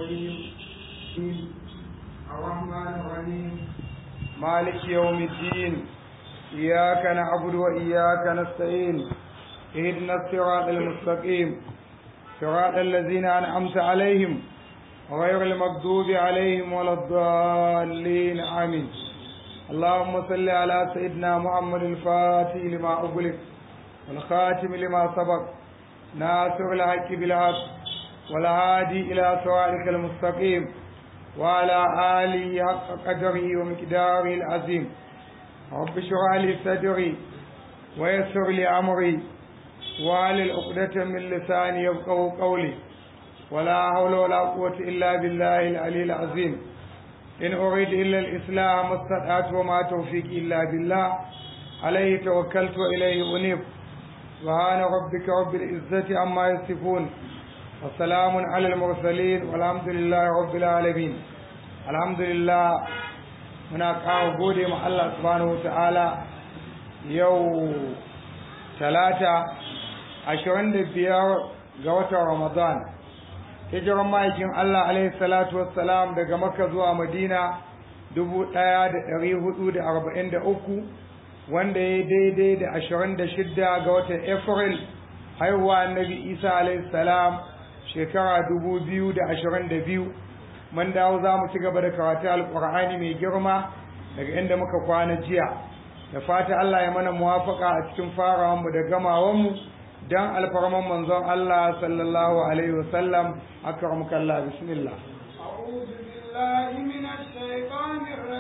الرحيم الرحمن الرحيم مالك يوم الدين إياك نعبد وإياك نستعين اهدنا الصراط المستقيم صراط الذين أنعمت عليهم غير المغضوب عليهم ولا الضالين آمين اللهم صل على سيدنا محمد الفاتح لما أغلق والخاتم لما سبق ناصر الحق بالحق والهادي إلى صراطك المستقيم وعلى آله حق قدره ومقداره العظيم رب اشرح لي صدري ويسر لي أمري واحلل عقدة من لساني يفقهوا قولي ولا حول ولا قوة إلا بالله العلي العظيم إن أريد إلا الإسلام ما استطعت وما توفيقي إلا بالله عليه توكلت وإليه أنيب سبحان ربك رب العزة عما يصفون وسلام على المرسلين والحمد لله رب العالمين الحمد لله muna kawo gode ma Allah subhanahu wa ta'ala yau talata ashirin da biyar ga watan Ramadan hijiran ma'aikin Allah alaihi salatu wassalam daga Makka zuwa Madina dubu ɗaya da ɗari hudu da arba'in da uku wanda ya daidai da ashirin da shidda ga watan April haihuwa annabi Isa alaihi salam shekara dubu biyu da ashirin da biyu mun dawo za mu ci gaba da karatu alƙur'ani mai girma daga inda muka kwana jiya da fata Allah ya mana muwafaka a cikin farawanmu da gamawanmu dan alfarman manzon Allah sallallahu alaihi wasallam akramaka Allah bismillah أعوذ بالله من الشيطان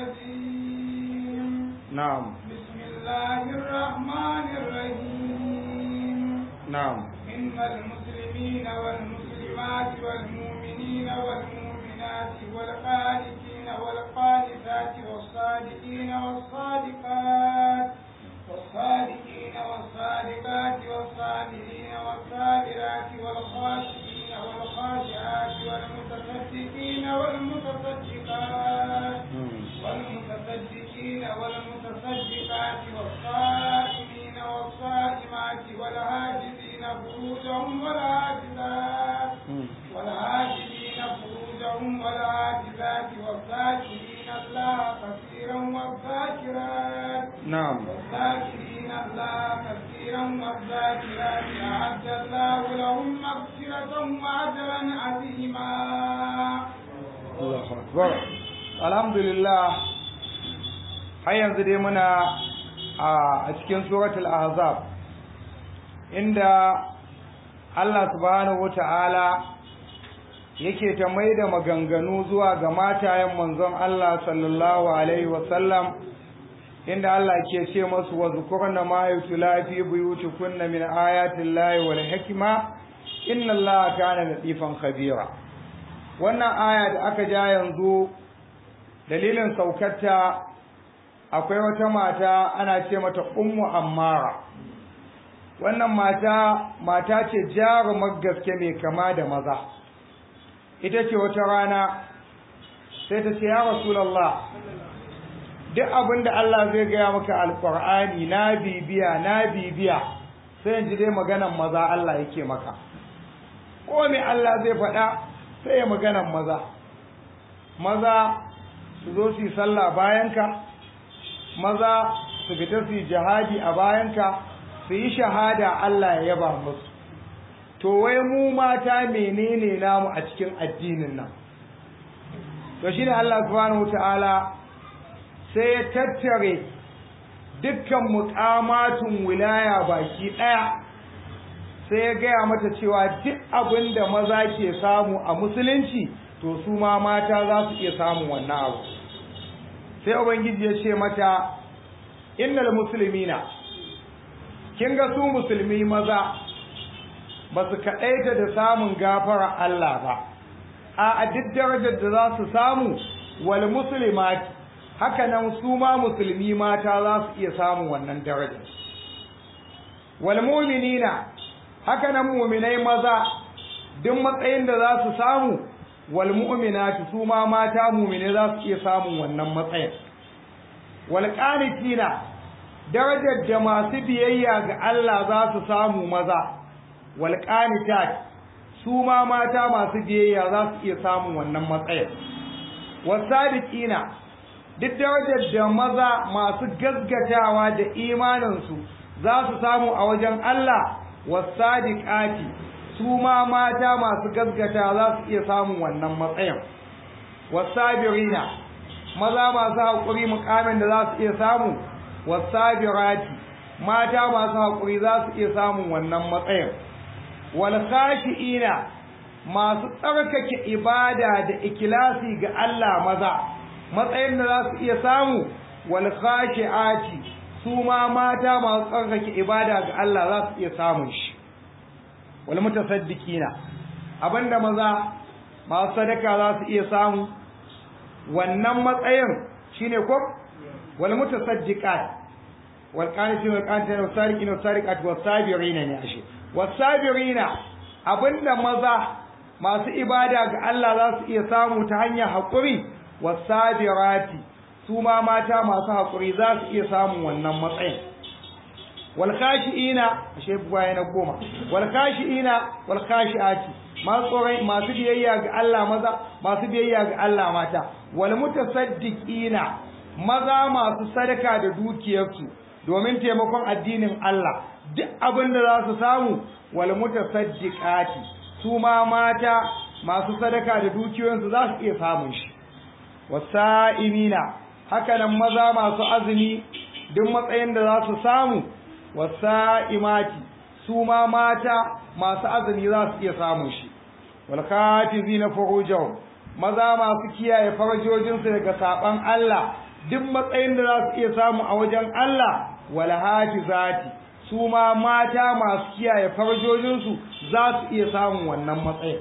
الرجيم na'am بسم الله الرحمن الرحيم na'am إن المسلمين والمسلمات والمؤمنين والمؤمنات والقانتين والقانتات والصادقين والصادقات والصادقين والصادقات والصابرين والصابرات والخاشعين والخاشعات والمتصدقين والمتصدقات والمتصدقين والمتصدقات والصائمين والصائمات والهاجرين فروجهم والهاجرات والهاجرين فروجهم والهاجرات والذاكرين الله كثيرا والذاكرات na'am والذاكرين الله كثيرا والذاكرات أعد الله لهم مغفرة وأجرا عظيما Allahu akbar alhamdulillah har yanzu dai muna a cikin suratul ahzab inda Allah subhanahu wata'ala yake ta mai da maganganu zuwa ga matayen manzon Allah sallallahu alaihi wasallam inda Allah ke ce masu wa zukurna ma yutla fi buyutikunna min ayati llahi wal hikma inna Allaha kana latifan khabira wannan aya da aka ja yanzu dalilin saukarta akwai wata mata ana ce mata ummu ammara wannan mata mata ce jarumar gaske mai kama da maza ita ce wata rana sai ta ce ya rasulallah duk abin da Allah zai gaya maka alkur'ani na bibiya na bibiya sai in ji dai maganan maza Allah yake maka ko me Allah zai faɗa sai ya maganan maza maza su zo su yi sallah bayanka maza su fita su yi jihadi a bayanka su yi shahada Allah ya yaba musu to wai mu mata menene namu a cikin addinin nan to shine Allah subhanahu wataala sai ya tattare dukkan muƙamatun wilaya baki ɗaya sai ya gaya mata cewa duk abin da maza ke samu a musulunci to su ma mata za su iya samun wannan abu sai ubangiji ya ce mata innal muslimina kin ga su musulmi maza ba su kaɗaita da samun gafara Allah ba a duk darajar da za su samu wal muslimat haka nan su ma musulmi mata za su iya samun wannan darajar wal mu'minina haka nan mu'minai maza duk matsayin da za su samu wal mu'minati su ma mata mu'mine za su iya samun wannan matsayin wal qanitina darajar da masu biyayya ga Allah za su samu maza wal qanitat su ma mata masu biyayya za su iya samun wannan matsayin wasadiqina duk darajar da maza masu gaggatawa da imaninsu za su samu a wajen Allah wasadiqati su ma mata masu gaggata za su iya samun wannan matsayin wasabirina maza masu haƙuri mukamin da za su iya samu wasabirati mata masu haƙuri za su iya samun wannan matsayin wal khashi'ina masu tsarkake ibada da ikilasi ga Allah maza matsayin da za su iya samu wal khashi'ati su ma mata masu tsarkake ibada ga Allah za su iya samun shi wal mutasaddiqina abinda maza masu sadaka za su iya samu wannan matsayin shine ko wal mutasaddiqat wal qanitin wal qanitin wal sariqin wal sariqat was sabirina ne ashe was sabirina abinda maza masu ibada ga Allah za su iya samu ta hanyar haƙuri was sabirati su ma mata masu haƙuri za su iya samun wannan matsayin wal khashiina ashe buwaye na goma wal khashiina wal khashiati masu tsoron masu biyayya ga Allah maza masu biyayya ga Allah mata wal mutasaddiqina maza masu sadaka da dukiyarsu domin taimakon addinin Allah duk abin da za su samu wal mutasaddiqati su ma mata masu sadaka da dukiyoyinsu za su iya samun shi wasa'imina haka nan maza masu azumi duk matsayin da za su samu wasa'imati su ma mata masu azumi za su iya samun shi wal katizina furujahum maza masu kiyaye farjojinsu daga saban Allah duk matsayin da za su iya samu a wajen Allah wal hafizati su ma mata masu kiyaye farjojinsu za su iya samun wannan matsayin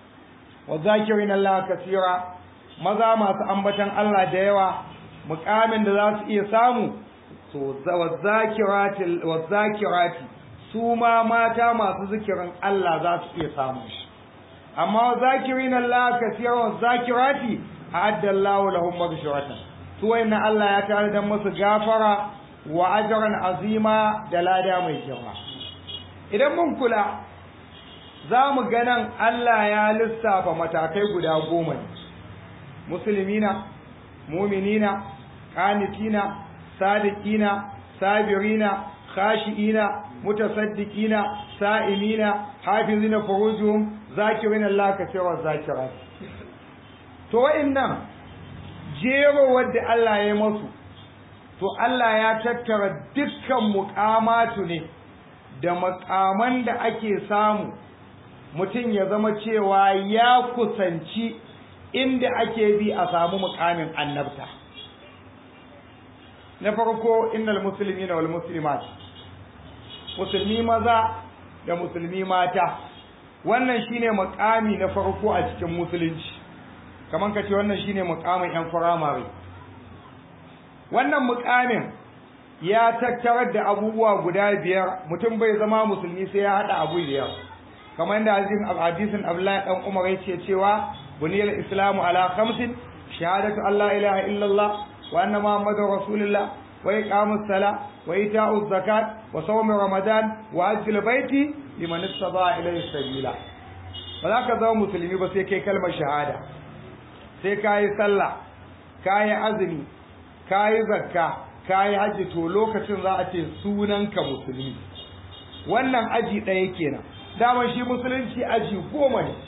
wa zakirin Allah kasira maza masu ambatan Allah da yawa mukamin da za su iya samu so wa zakirati wa zakirati su ma mata masu zikirin Allah za su iya samun shi amma wa zakirin Allah kasira wa zakirati a'adda Allah lahum maghfiratan su wayannan Allah ya tare da musu gafara wa ajran azima da lada mai girma idan mun kula za mu ganan Allah ya lissafa matakai guda goma ne musulmina muminina qanitina sadiqina sabirina khashiina mutasaddiqina sa'imina hafizina furujuhum zakirina Allah kaseera zakirat to wa'annan jero wadda Allah ya masu to Allah ya tattara dukkan muqamatu ne da makaman da ake samu mutum ya zama cewa ya kusanci inda ake bi a samu mukamin annabta na farko innal muslimina wal muslimat musulmi maza da musulmi mata wannan shine mukami na farko a cikin musulunci kaman kace wannan shine mukamin yan firamare wannan mukamin ya tattarar da abubuwa guda biyar mutum bai zama musulmi sai ya hada abu biyar kamar da hadisin Abdullahi dan Umar yace cewa buniyal islamu ala khamsin shahadatu alla ilaha illallah wa anna muhammadar rasulullah wa iqamus sala wa ita'uz zakat wa sawm ramadan wa hajjul baiti liman istata ilayhi sabila ba za ka zama musulmi ba sai kai kalmar shahada sai kayi sallah kayi azumi kayi zakka kayi hajji to lokacin za a ce sunanka musulmi wannan aji ɗaya kenan dama shi musulunci aji goma ne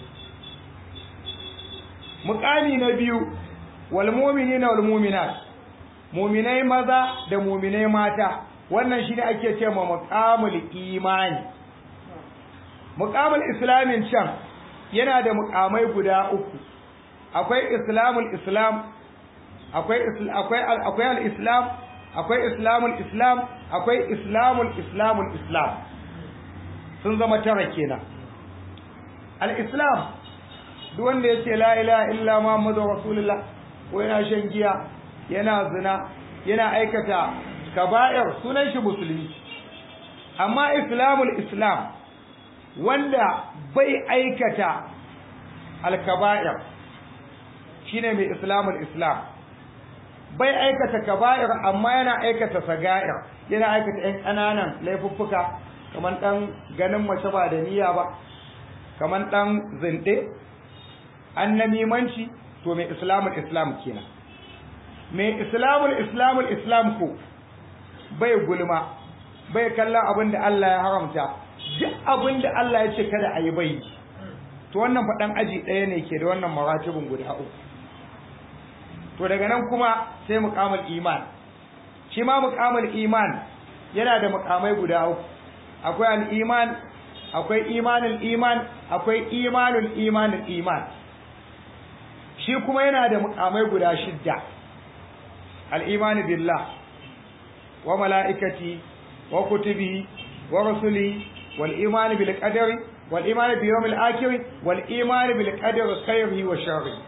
muƙami na biyu wal mu'minina wal mu'minat mu'minai maza da mu'minai mata wannan shine ake ce ma muqamul imani muqamul islamin can yana da muqamai guda uku akwai islamul islam akwai akwai akwai al-islam akwai islamul islam akwai islamul islamul islam sun zama tara kenan al-islam duk wanda yace la ilaha illa muhammadu rasulullah ko yana shan giya yana zina yana aikata kaba'ir sunan shi musulmi amma islamul islam wanda bai aikata al-kaba'ir shine mai islamul islam bai aikata kaba'ir amma yana aikata saga'ir yana aikata ƴan ƙananan laifuffuka kamar ɗan ganin mace ba da niyya ba kaman dan zinde annamimanci to mai islamul islam kenan mai islamul islamul islam ko bai gulma bai kallon abin da Allah ya haramta duk abin da Allah ya ce kada a yi bai to wannan faɗan aji ɗaya ne ke da wannan maratibin guda uku to daga nan kuma sai muqamul iman shi ma muqamul iman yana da muqamai guda uku akwai al-iman akwai imanul iman akwai imanul imanul iman shi kuma yana da muqamai guda shidda al-iman billah wa mala'ikati wa kutubi wa rusuli wal iman bil qadari wal iman bi yawmil akhir wal iman bil qadari khairihi wa sharrihi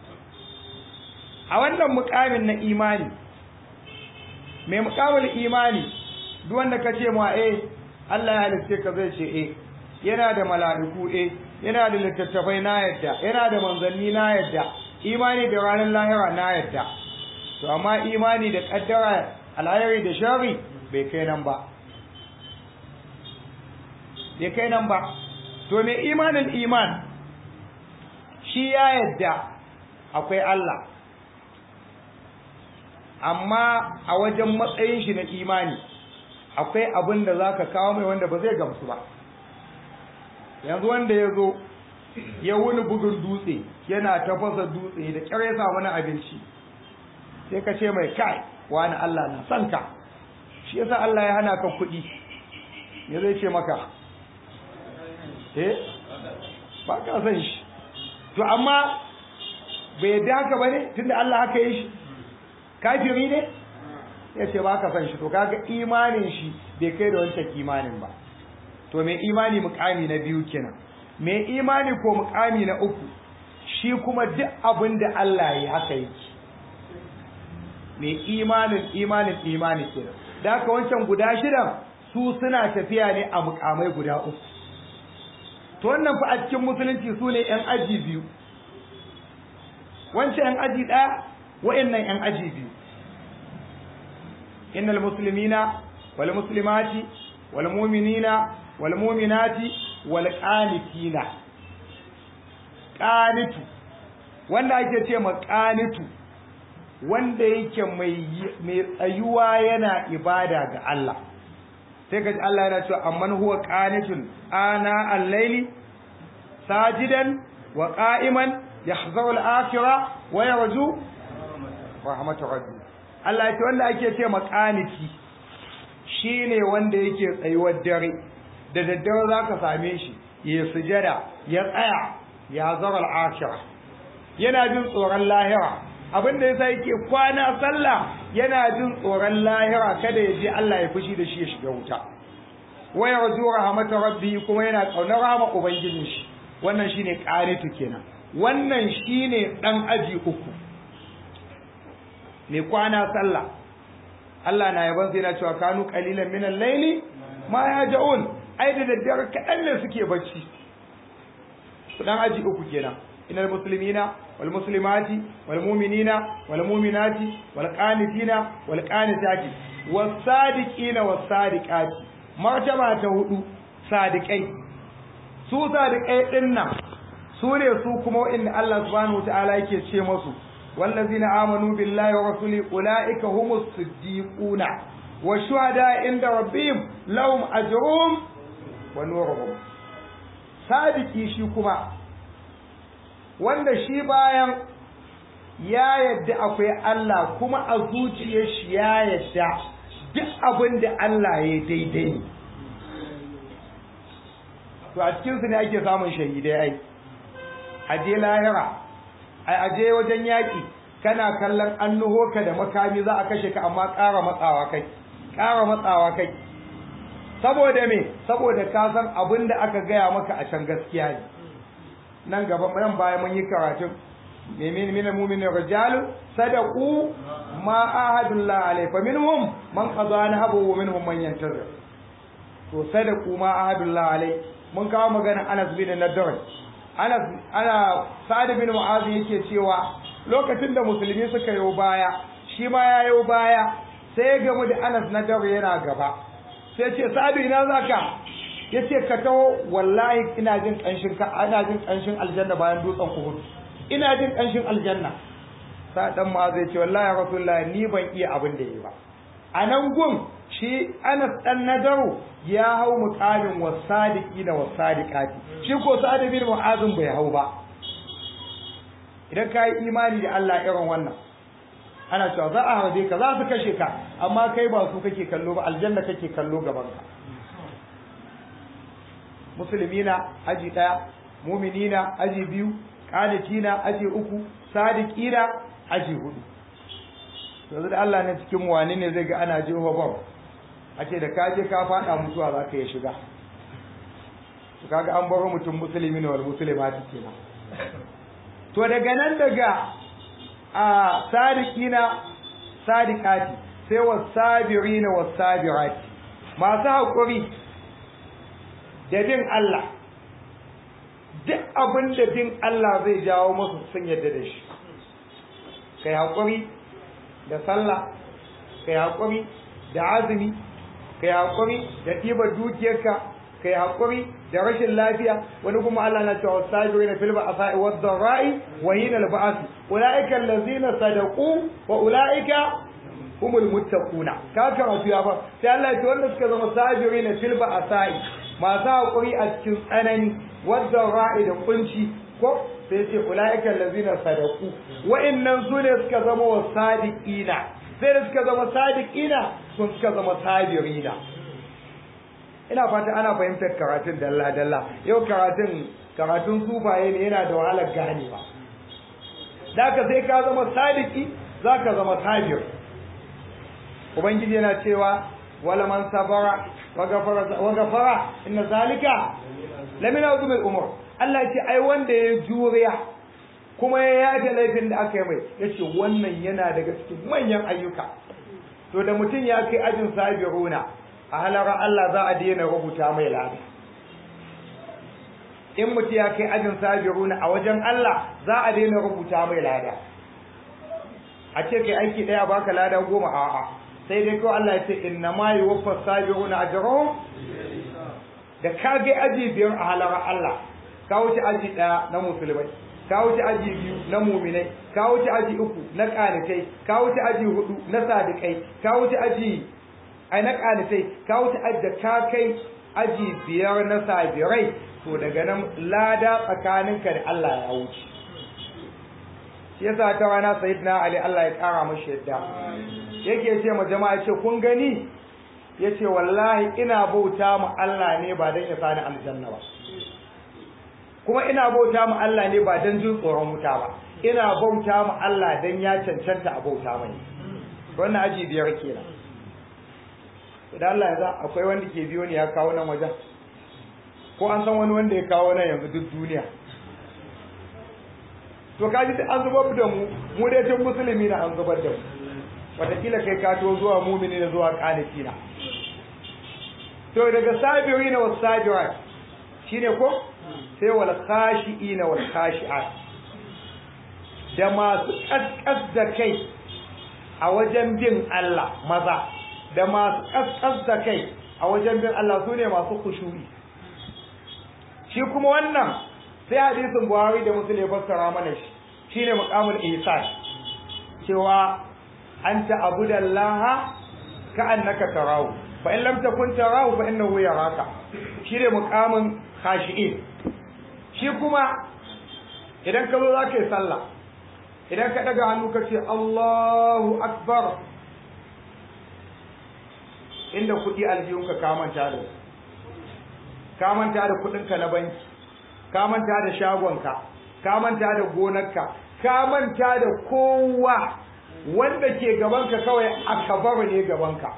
a wannan mukamin na imani mai mukamin imani duk wanda ka ce ma eh Allah ya halitta ka zai ce eh yana da mala'iku eh yana da littattafai na yadda yana da manzanni na yadda imani da ranar lahira na yadda to amma imani da kaddara alhayari da shari bai kai nan ba bai kai nan ba to mai imanin iman shi ya yadda akwai Allah amma a wajen matsayin shi na imani akwai abin da za ka kawo mai wanda ba zai gamsu ba yanzu wanda ya zo ya wuni bugun dutse yana tafasa dutse da kyar ya samu na abinci sai ka ce mai kai wani Allah na son ka shi yasa Allah ya hana ka kuɗi ya zai ce maka eh ba ka san shi to amma bai yadda haka ba ne tunda Allah haka yi shi kafiri ne ya ce ba ka san shi to kaga imanin shi bai kai da wancan imanin ba to mai imani mukami na biyu kenan mai imani ko mukami na uku shi kuma duk abin da Allah ya haka yake mai imanin imanin imani kenan da haka wancan guda shidan su suna tafiya ne a mukamai guda uku to wannan fa a cikin musulunci su ne yan aji biyu wancan yan aji ɗaya wa'annan yan aji biyu innal muslimina wal muslimati wal mu'minina wal mu'minati wal qanitina qanitu wanda ake ce ma qanitu wanda yake mai mai tsayuwa yana ibada ga Allah sai kaji Allah yana cewa amman huwa qanitun ana al-layli sajidan wa qa'iman yahzaru al-akhirah wa yarju rahmatu rabbi Allah ya ce wanda ake ce makaniki shine wanda yake tsayuwar dare da daddare zaka same shi ya sujada ya tsaya ya zara al-akhirah yana jin tsoron lahira abinda yasa yake kwana sallah yana jin tsoron lahira kada ya je Allah ya fushi da shi ya shiga wuta wa yarju rahmatu rabbi kuma yana kaunar rahama ubangijin shi wannan shine qanitu kenan wannan shine dan aji uku mai kwana sallah Allah na yaban sai na cewa kanu qalilan min al-layli ma yaj'un ai da daddare kadan ne suke bacci su dan aji uku kenan innal muslimina wal muslimati wal mu'minina wal mu'minati wal qanitina wal qanitati was sadiqina was sadiqati martaba ta hudu sadiqai su sadiqai dinnan su ne su kuma inda Allah subhanahu wa ta'ala yake ce musu والذين آمنوا بالله ورسوله أولئك هم الصديقون والشهداء عند ربهم لهم أجرهم ونورهم صادقي shi kuma wanda shi bayan ya yadda akwai Allah kuma a zuciyar shi ya yadda duk abin da Allah ya daidai ne to a cikinsu ne ake samun shahidai ai a je lahira ai aje wajen yaƙi kana kallon an nuho ka da makami za a kashe ka amma ƙara matsawa kai ƙara matsawa kai saboda me saboda ka san abin da aka gaya maka a can gaskiya ne nan gaba nan baya mun yi karatun min min mu'min rijalu sadaqu ma ahadullah alayhi fa minhum man qada nahabu wa minhum man yantazir to sadaqu ma ahadullah alayhi mun kawo magana Anas bin Nadr Anas ana Sa'ad bin Mu'adh yake cewa lokacin da musulmi suka yi baya shi ma ya yi baya sai ya gamu da Anas na dare yana gaba sai ce Sa'ad ina zaka yace ka taho wallahi ina jin kanshin ka ina jin kanshin aljanna bayan dutsen Uhud ina jin kanshin aljanna sa dan ma zai ce wallahi ya rasulullahi ni ban iya abin da yi ba a nan gun shi Anas dan Nadaru ya hau muqamin wasadiqina wasadiqati shi ko Sa'ad bin Mu'adh bai hau ba idan ka yi imani da Allah irin wannan ana cewa za a harbe ka za su kashe ka amma kai ba su kake kallo ba aljanna kake kallo gaban ka musulmina aji daya muminina aji biyu qanitina aji uku sadiqina aji hudu yanzu da Allah ne cikin wani ne zai ga ana jeho bam a ce da ka je ka fada mutuwa za ka yi shiga to kaga an baro mutum musulmi ne wal muslimati kenan to daga nan daga a sadiqina sadiqati sai wasabirina wasabirati masu haƙuri da bin Allah duk abin da bin Allah zai jawo masu sun yadda da shi kai haƙuri da sallah kai haƙuri da azumi kai haƙuri da ɗibar dukiyarka kai haƙuri da rashin lafiya wani kuma Allah na cewa sabirina fil ba'sa'i wad dharra'i wa hina al ba'th ulaika allazina sadaqu wa ulaika humul muttaquna ka karatu ya fa sai Allah ya ce wanda suka zama sabirina fil ba'sa'i masu haƙuri a cikin tsanani wad dharra'i da kunci ko sai ce ulaika allazina sadaqu wa'annan su ne suka zama wasadiqina sai da suka zama sadiqina sun suka zama sabirina ina fata ana fahimtar karatun dalla dalla yau karatun karatun sufaye ne yana da wahalar ganewa ka sai ka zama sadiki zaka zama sabir ubangiji yana cewa wala man sabara wa ghafara wa ghafara inna zalika lamina uzumul umur Allah ce ai wanda ya juriya kuma ya yaje laifin da aka yi mai yace wannan yana daga cikin manyan ayyuka to da mutum ya kai ajin sabiruna a halarar Allah za a daina rubuta mai lada in mutum ya kai ajin sabiruna a wajen Allah za a daina rubuta mai lada a ce kai aiki daya baka lada goma a'a sai dai kawai Allah ya ce inna ma yuwaffa sabiruna ajrahum da ka ga aji biyar a halarar Allah ka wuce aji daya na musulmai ka wuce aji biyu na muminai ka wuce aji uku na kanitai ka wuce aji hudu na sadikai ka wuce aji ai na kanitai ka wuce da ka kai aji biyar na sabirai to daga nan lada tsakaninka da Allah ya wuce shi yasa ta rana sayyidina ali Allah ya kara mashi yadda yake ce ma jama'a ce kun gani yace wallahi ina bauta mu Allah ne ba dan ya sani aljanna ba kuma ina bauta mu Allah ne ba dan jin tsoron wuta ba ina bauta mu Allah dan ya cancanta a bauta mai wannan aji biyar kenan da Allah ya akwai wanda ke biyo ne ya kawo nan wajen ko an san wani wanda ya kawo nan yanzu duk duniya to kaji da an zubar da mu mu dai tun musulmi na an zubar da mu wataƙila kai ka to zuwa mumini da zuwa ƙaniki na to daga sabiri na wasu sabirat shine ko sai wal khashi'ina wal khashi'at da masu kaskas da kai a wajen bin Allah maza da masu kaskas da kai a wajen bin Allah su ne masu kushuri shi kuma wannan sai hadisin Buhari da Muslim ya fassara mana shi shine muqamul ihsan cewa anta abudallaha ka'annaka tarahu fa in lam takun tarahu fa innahu yaraka shine muqamin khashi'in shi kuma idan ka zo za ka yi sallah idan ka daga hannu ka ce Allahu akbar inda kuɗi aljihunka ka manta da ka manta da kuɗinka na banki ka manta da shagonka ka manta da gonarka ka manta da kowa wanda ke gabanka kawai akabar ne gabanka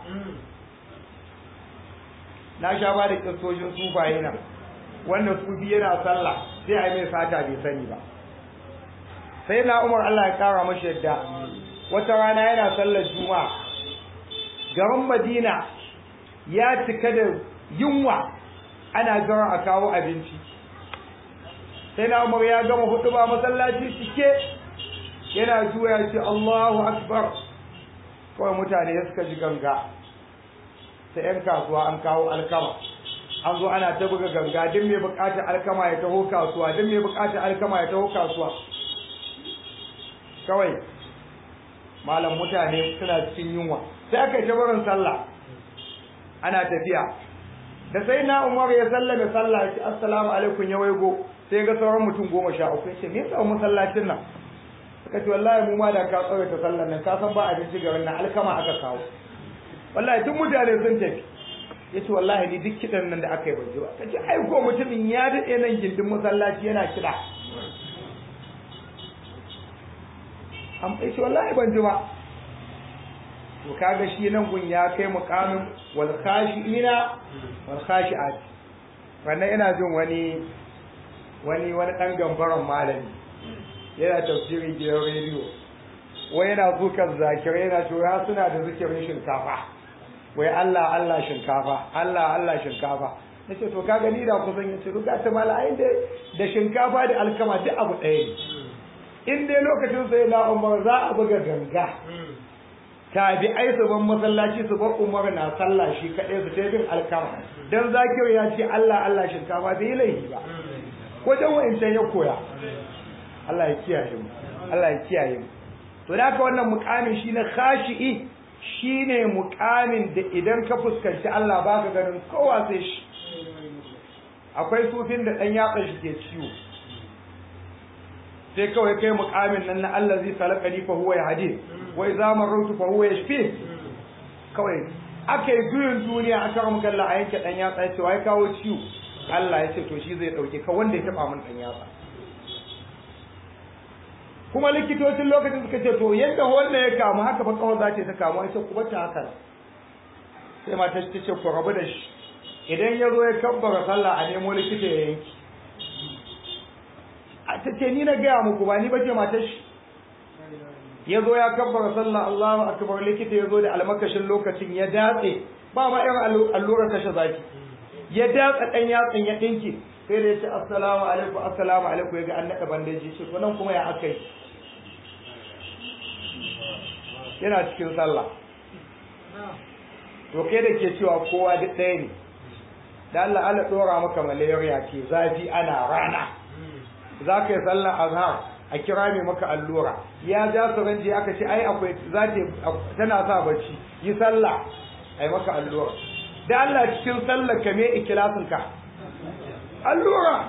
na sha ba da kistoshin sufaye nan wannan sufi yana sallah sai a yi mai sata bai sani ba sai na umar Allah ya kara mashi yadda wata rana yana sallar juma'a garin madina ya cika da yunwa ana jiran a kawo abinci sai na umar ya gama hudu ba masallaci cike yana juya ce Allahu akbar kawai mutane ya suka ji ganga ta 'yan kasuwa an kawo alkama an zo ana ta buga ganga duk mai bukatar alkama ya taho kasuwa duk mai bukatar alkama ya taho kasuwa kawai malam mutane suna cikin yunwa sai aka yi barin sallah ana tafiya da sai na umar ya sallame sallah ya ce assalamu alaikum ya waigo sai ga sauran mutum goma sha uku ya ce me yasa masallacin nan suka ce wallahi mu ma da ka tsare ta sallar nan ka san ba abinci garin nan alkama aka kawo wallahi duk mutane sun tafi ya ce wallahi ni duk kiɗan nan da aka yi ban ji ba ka ce ai ko mutumin ya daɗe nan gindin masallaci yana kiɗa an ce wallahi ban ji ba to kaga shi nan gun ya kai muqamin wal khashiina wal khashiat wannan ina jin wani wani wani dan gambaran malami yana tafsirin gidan rediyo wai yana zukan zakirai yana cewa suna da zikirin shinkafa wai Allah Allah shinkafa Allah Allah shinkafa nace to kaga ni da kusan yace ruga ta mala'ai da da shinkafa da alkama duk abu ɗaya ne in dai lokacin sai na umar za a buga ganga tabi'ai su ban masallaci su bar umar na sallah shi kaɗai su ta bin alkama dan zakir ya ce Allah Allah shinkafa bai yi laifi ba wajen wa'incan ya koya Allah ya kiyaye mu Allah ya kiyaye mu to da haka wannan mukamin shi na khashi'i shine mukamin da idan ka fuskanci Allah baka ganin kowa sai shi akwai sufin da dan yatsa shi ke ciwo sai kawai kai mukamin nan na Allah zai salakani fa huwa yahdi wa idza marrutu fa huwa yashfi kawai akai juyin duniya aka ramu kalla a yanke dan yatsa yace wai kawo ciwo Allah ya ce to shi zai dauke ka wanda ya taba min dan yatsa kuma likitocin lokacin suka ce to yadda wanda ya kamu haka fa kawai za ta kamu ai sai ku bata haka sai mata ta ce ku rabu da shi idan ya zo ya kabbara sallah a nemo likita ya yanki ta ce ni na gaya muku ba ni ba ce matar shi ya zo ya kabbara sallah Allahu akbar likita ya zo da almakashin lokacin ya datse ba ma irin allurar kashe zaki ya datsa dan yatsin ya dinki sai da ya ce assalamu alaikum assalamu alaikum ya ga an naɗa bandeji shi to nan kuma ya aka yi yana cikin sallah to kai da ke cewa kowa duk ɗaya ne da Allah Allah ɗora maka malaria ke zafi ana rana za ka yi sallar azhar a kira mai maka allura ya ja su ranji aka ce ai akwai za tana sa bacci yi sallah ai maka allura da Allah cikin sallar ka me ikilasin ka allura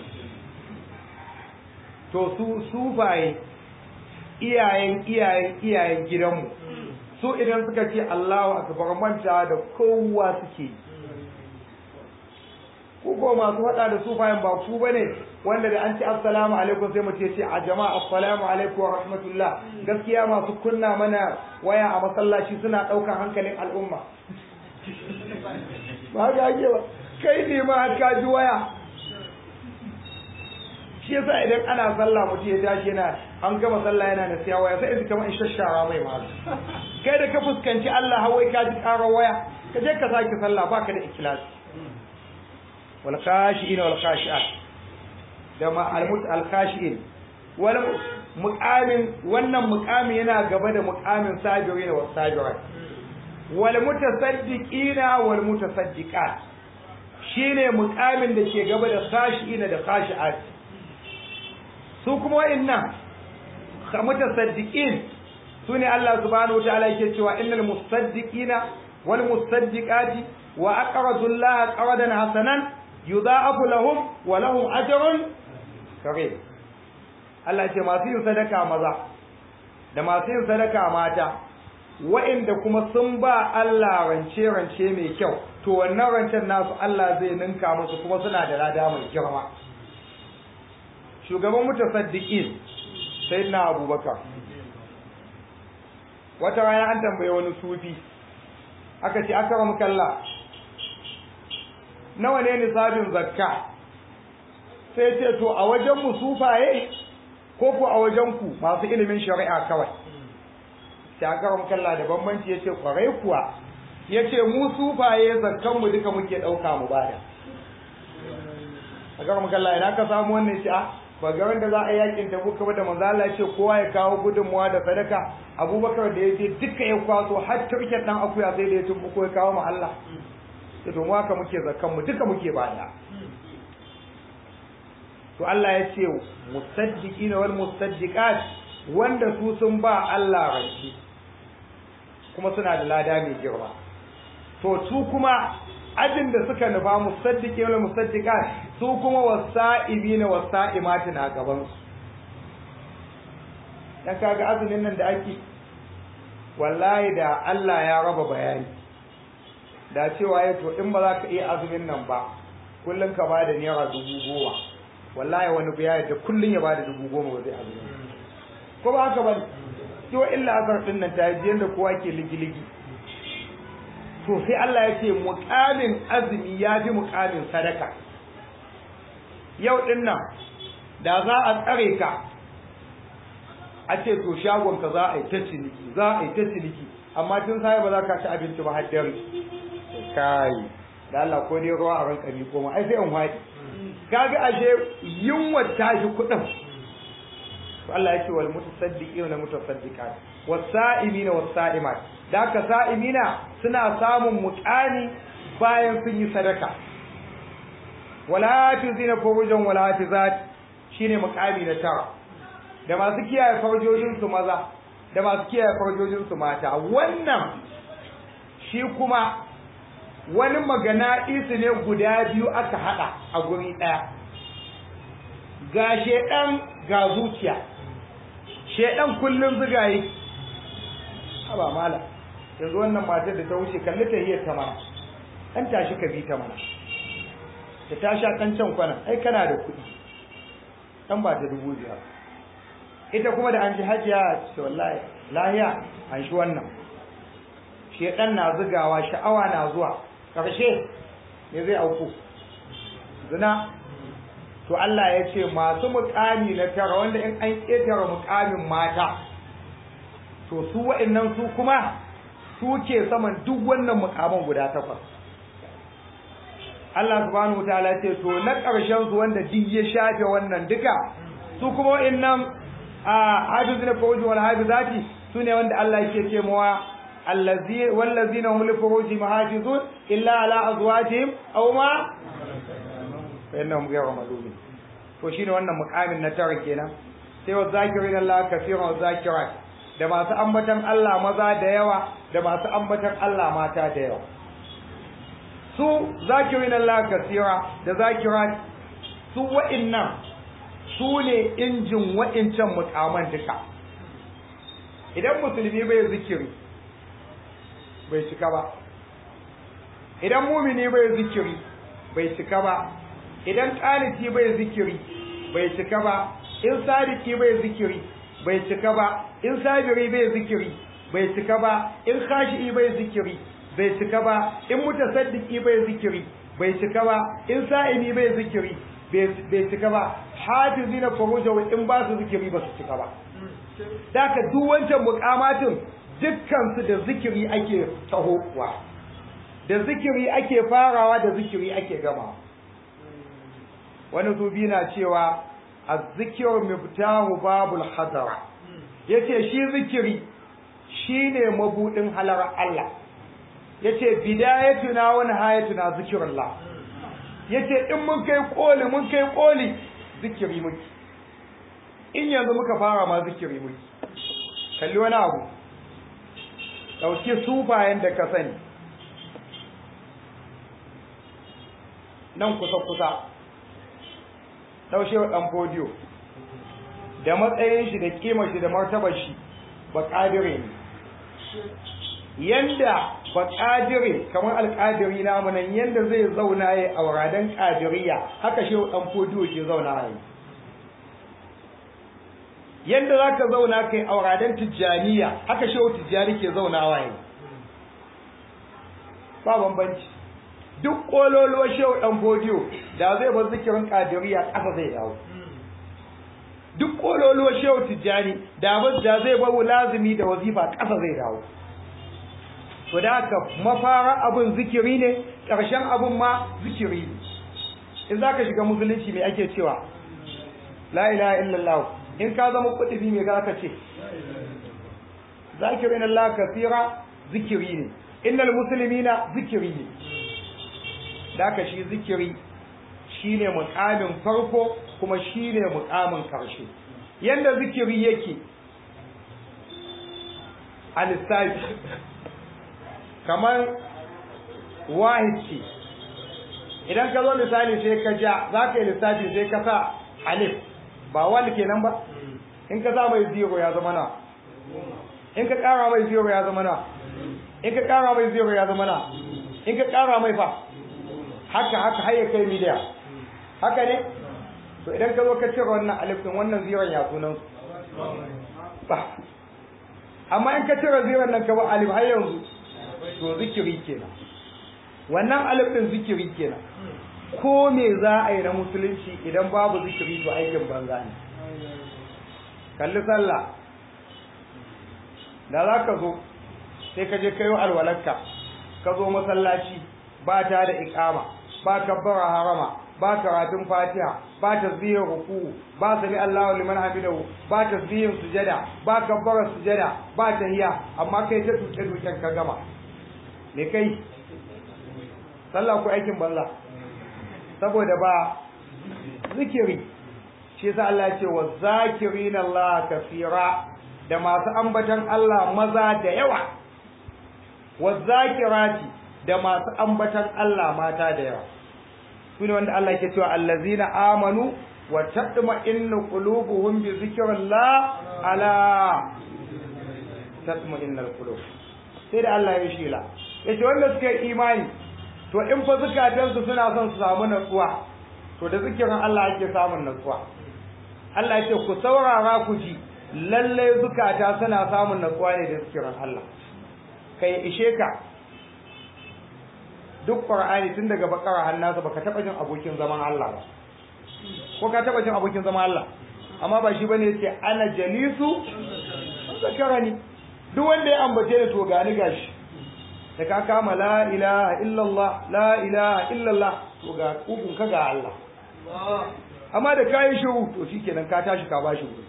to su sufaye iyayen iyayen iyayen gidanmu su idan suka ce Allahu akbar manta da kowa suke yi ku ko masu faɗa da sufayen ba ku bane wanda da an ce assalamu alaikum sai mu ce a jama'a assalamu alaikum wa rahmatullah gaskiya masu kunna mana waya a masallaci suna ɗaukar hankalin al'umma ba ga ake ba kai ne ma har ka ji waya shi yasa idan ana sallah mutum ya tashi yana an gama sallah yana da siya waya sai in kamar in shashara mai ma kai da ka fuskanci Allah hawai ka ji ƙarar waya ka je ka sake sallah baka da ikhlasi wal khashi'in wal khashi'at da ma al mut al khashi'in wal muqamin wannan muqami yana gaba da muqamin sabirin wa sabirat wal mutasaddiqina wal mutasaddiqat shine muqamin da ke gaba da khashi'ina da khashi'at su kuma wa'annan mutasaddiqin sune Allah subhanahu wa ta'ala yake cewa innal musaddiqina wal musaddiqati wa aqradu Allah qardan hasanan yudha'afu lahum wa lahum ajrun karim Allah ce masu yin sadaka maza da masu yin sadaka mata wa'inda kuma sun ba Allah rance rance mai kyau to wannan rancen nasu Allah zai ninka musu kuma suna da lada mai girma shugaban mutasaddiqin sayyidina Abubakar wata rana an tambaye wani sufi aka ce aka ramu kalla nawa ne nisabin zakka sai ce to a wajen mu sufaye ko ku a wajen ku masu ilimin shari'a kawai sai aka ramu kalla da bambanci yace kwarai kuwa yace mu sufaye zakkan mu duka muke dauka mu bada aka ramu kalla ina ka samu wannan shi a ba ga wanda za a yakin tabuka ba da manzo Allah ya ce kowa ya kawo gudunmuwa da sadaka Abubakar da ya je duka ya kwaso har turken dan akuya sai da ya tumbuko ya kawo ma Allah to mu haka muke zakkan mu duka muke bada to Allah ya ce musaddiqina wal musaddiqat wanda su sun ba Allah ranci kuma suna da lada mai girma to su kuma ajin da suka nufa musaddiqina wal musaddiqat su kuma wasa'ibina wasa'imati na gaban su dan kaga azumin nan da ake wallahi da Allah ya raba bayani da cewa ya to in ba za ka iya azumin nan ba kullum ka bada naira dubu goma wallahi wani biya da kullum ya bada dubu goma ba zai azumin ko ba haka ba to illa azar din nan ta yi yanda kowa ke ligi-ligi to sai Allah ya ce muƙamin azumi ya fi muƙamin sadaka yau din nan da za a tsare ka a ce to shagon ka za a yi ta ciniki za a yi ta ciniki amma tun sai ba za ka ci abinci ba har dare kai da Allah ko dai ruwa a ranka ni koma ai sai in haɗi kaga ashe yunwa tashi kuɗin to Allah ya ce wal mutasaddiqina wal mutasaddiqat was-sa'imina was-sa'imat da ka sa'imina suna samun muƙani bayan sun yi sadaka wala hafizina furujan wala hafizat shine muƙami na tara da masu kiyaye farjojin su maza da masu kiyaye farjojin su mata wannan shi kuma wani magana isu ne guda biyu aka hada a guri daya ga shedan ga zuciya shedan kullun zuga yi haba mala yanzu wannan matar da ta wuce kalli ta hiyar ta mana dan tashi ka bi ta mana ta tashi a kan can kwana ai kana da kuɗi dan ba ta dubu biyar ita kuma da an ji hajiya ce wallahi lahiya an shi wannan shedan na zugawa sha'awa na zuwa ƙarshe me zai auku zina to Allah ya ce masu muƙami na tara wanda in an ƙetare muƙamin mata to su wa'annan su kuma su ke saman duk wannan muƙaman guda takwas Allah subhanahu wataala ce to na ƙarshen su wanda duk ya shafe wannan duka su kuma wa'annan a hafizina fawji wal hafizati su ne wanda Allah yake ce mawa الذين والذين هم لفروجهم حافظون إلا على أزواجهم أو ما فإنهم غير ملومين to shine wannan mukamin na tara kenan sai wa zakirin Allah kafiran wa zakirat da masu ambatan Allah maza da yawa da masu ambatan Allah mata da yawa su zakirin Allah kasira da zakirat su wa'innan su ne injin wa'incan mukaman duka idan musulmi bai zikiri bai cika ba idan mumini bai zikiri bai cika ba idan qaniti bai zikiri bai cika ba in sadiki bai zikiri bai cika ba in sabiri bai zikiri bai cika ba in khashi'i bai zikiri bai cika ba in mutasaddiki bai zikiri bai cika ba in sa'imi bai zikiri bai cika ba hafizina furujahu in ba su zikiri ba su cika ba daka duk wancan mukamatin dukkansu da zikiri ake tahowa da zikiri ake farawa da zikiri ake gama wani zubi na cewa azzikir miftahu babul hadara yace shi zikiri shine mabudin halar Allah yace bidayatuna wa nihayatuna zikrullah yace in mun kai koli mun kai koli zikiri muke in yanzu muka fara ma zikiri muke kalli wani abu ɗauki sufayen da ka sani nan kusa-kusa ɗaushe wa ɗan fodiyo da matsayin shi da ƙimar shi da martabar shi ba ƙadire ne yanda ba ƙadire kamar alƙadiri namu nan yanda zai zauna ya auradan ƙadiriya haka shi ɗan fodiyo ke zauna ya yanda za ka zauna kai auradan tijjaniya haka shehu tijjani ke zaunawa yi ba bambanci duk kololuwa shehu dan fodiyo da zai bar zikirin kadiriya ƙasa zai dawo duk kololuwa shehu tijjani da ba da zai bar lazimi da wazifa ƙasa zai dawo to da haka mafara abin zikiri ne ƙarshen abin ma zikiri ne in za ka shiga musulunci me ake cewa la ilaha illallah in ka zama kudubi me za ka ce zakirin Allah kasira zikiri ne innal muslimina zikiri ne daka shi zikiri shine mukamin farko kuma shine mukamin karshe yanda zikiri yake a lissafi kamar wahid ce idan ka zo misali sai ka ja za ka yi lissafi sai ka sa alif ba wani kenan ba in ka sa mai zero ya zama na in ka kara mai zero ya zama na in ka kara mai zero ya zama na in ka kara mai fa haka haka har ya kai miliya haka ne to idan ka zo ka cire wannan alif din wannan zero ya sunan ba amma in ka cire zero nan ka ba alif har yanzu to zikiri kenan wannan alif din zikiri kenan ko me za a yi na musulunci idan babu zikiri to aikin banza ne kalli sallah da za ka zo sai ka je kayo alwalarka ka zo masallaci ba ta da ikama ba kabbara harama ba karatun fatiha ba tasbihin ruku ba sami Allahu liman hamidahu ba tasbihin sujada ba kabbara sujada ba tahiya amma kai ta tuke tuken ka gama me kai sallah ko aikin banza saboda ba zikiri shi yasa Allah ya ce wa zakirin Allah kafira da masu ambatan Allah maza da yawa wa zakirati da masu ambatan Allah mata da yawa sune wanda Allah ke cewa allazina amanu wa tatma'innu qulubuhum bi zikrillah ala tatma'innul qulub sai da Allah ya shila yace wanda suka yi imani to in fa zukatansu suna son su samu natsuwa to da zikirin Allah ake samun natsuwa Allah ya ce ku saurara ku ji lalle zukata suna samun natsuwa ne da zikirin Allah kai ishe ka duk Qur'ani tun daga bakara har nasa baka taba jin abokin zaman Allah ba ko ka taba jin abokin zaman Allah amma ba shi bane yace ana jalisu zakarani duk wanda ya ambace ni to gani gashi da ka kama la ilaha illallah la ilaha illallah to ga kugun ka ga Allah amma da kayi shiru to shikenan ka tashi ka bashi wuri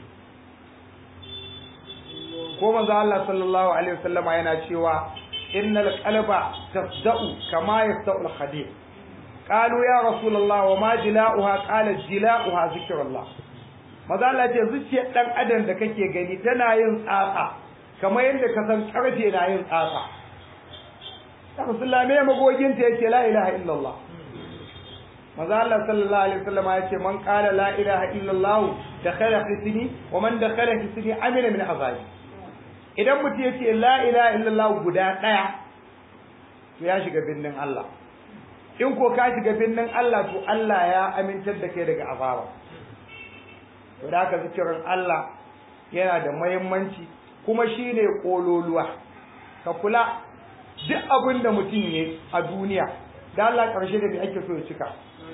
ko manzo Allah sallallahu alaihi wasallama yana cewa innal qalba tasda'u kama yasda'u al-hadid qalu ya rasulullah wa ma jila'uha qala jila'uha zikrullah manzo Allah ce zuciyar dan adam da kake gani tana yin tsatsa kamar yadda ka san karfe na yin tsatsa Rasulullah me magogin ta yake la ilaha illallah Maza Allah sallallahu alaihi wasallam ya ce man qala la ilaha illallah dakhala hisni wa man dakhala hisni amina min azabi idan mutum ya ce la ilaha illallah guda daya to ya shiga binnin Allah in ko ka shiga binnin Allah to Allah ya amintar da kai daga azaba to da haka zikirin Allah yana da muhimmanci kuma shine kololuwa ka kula duk abin da mutum ya a duniya da Allah ƙarshe da me ake so ya cika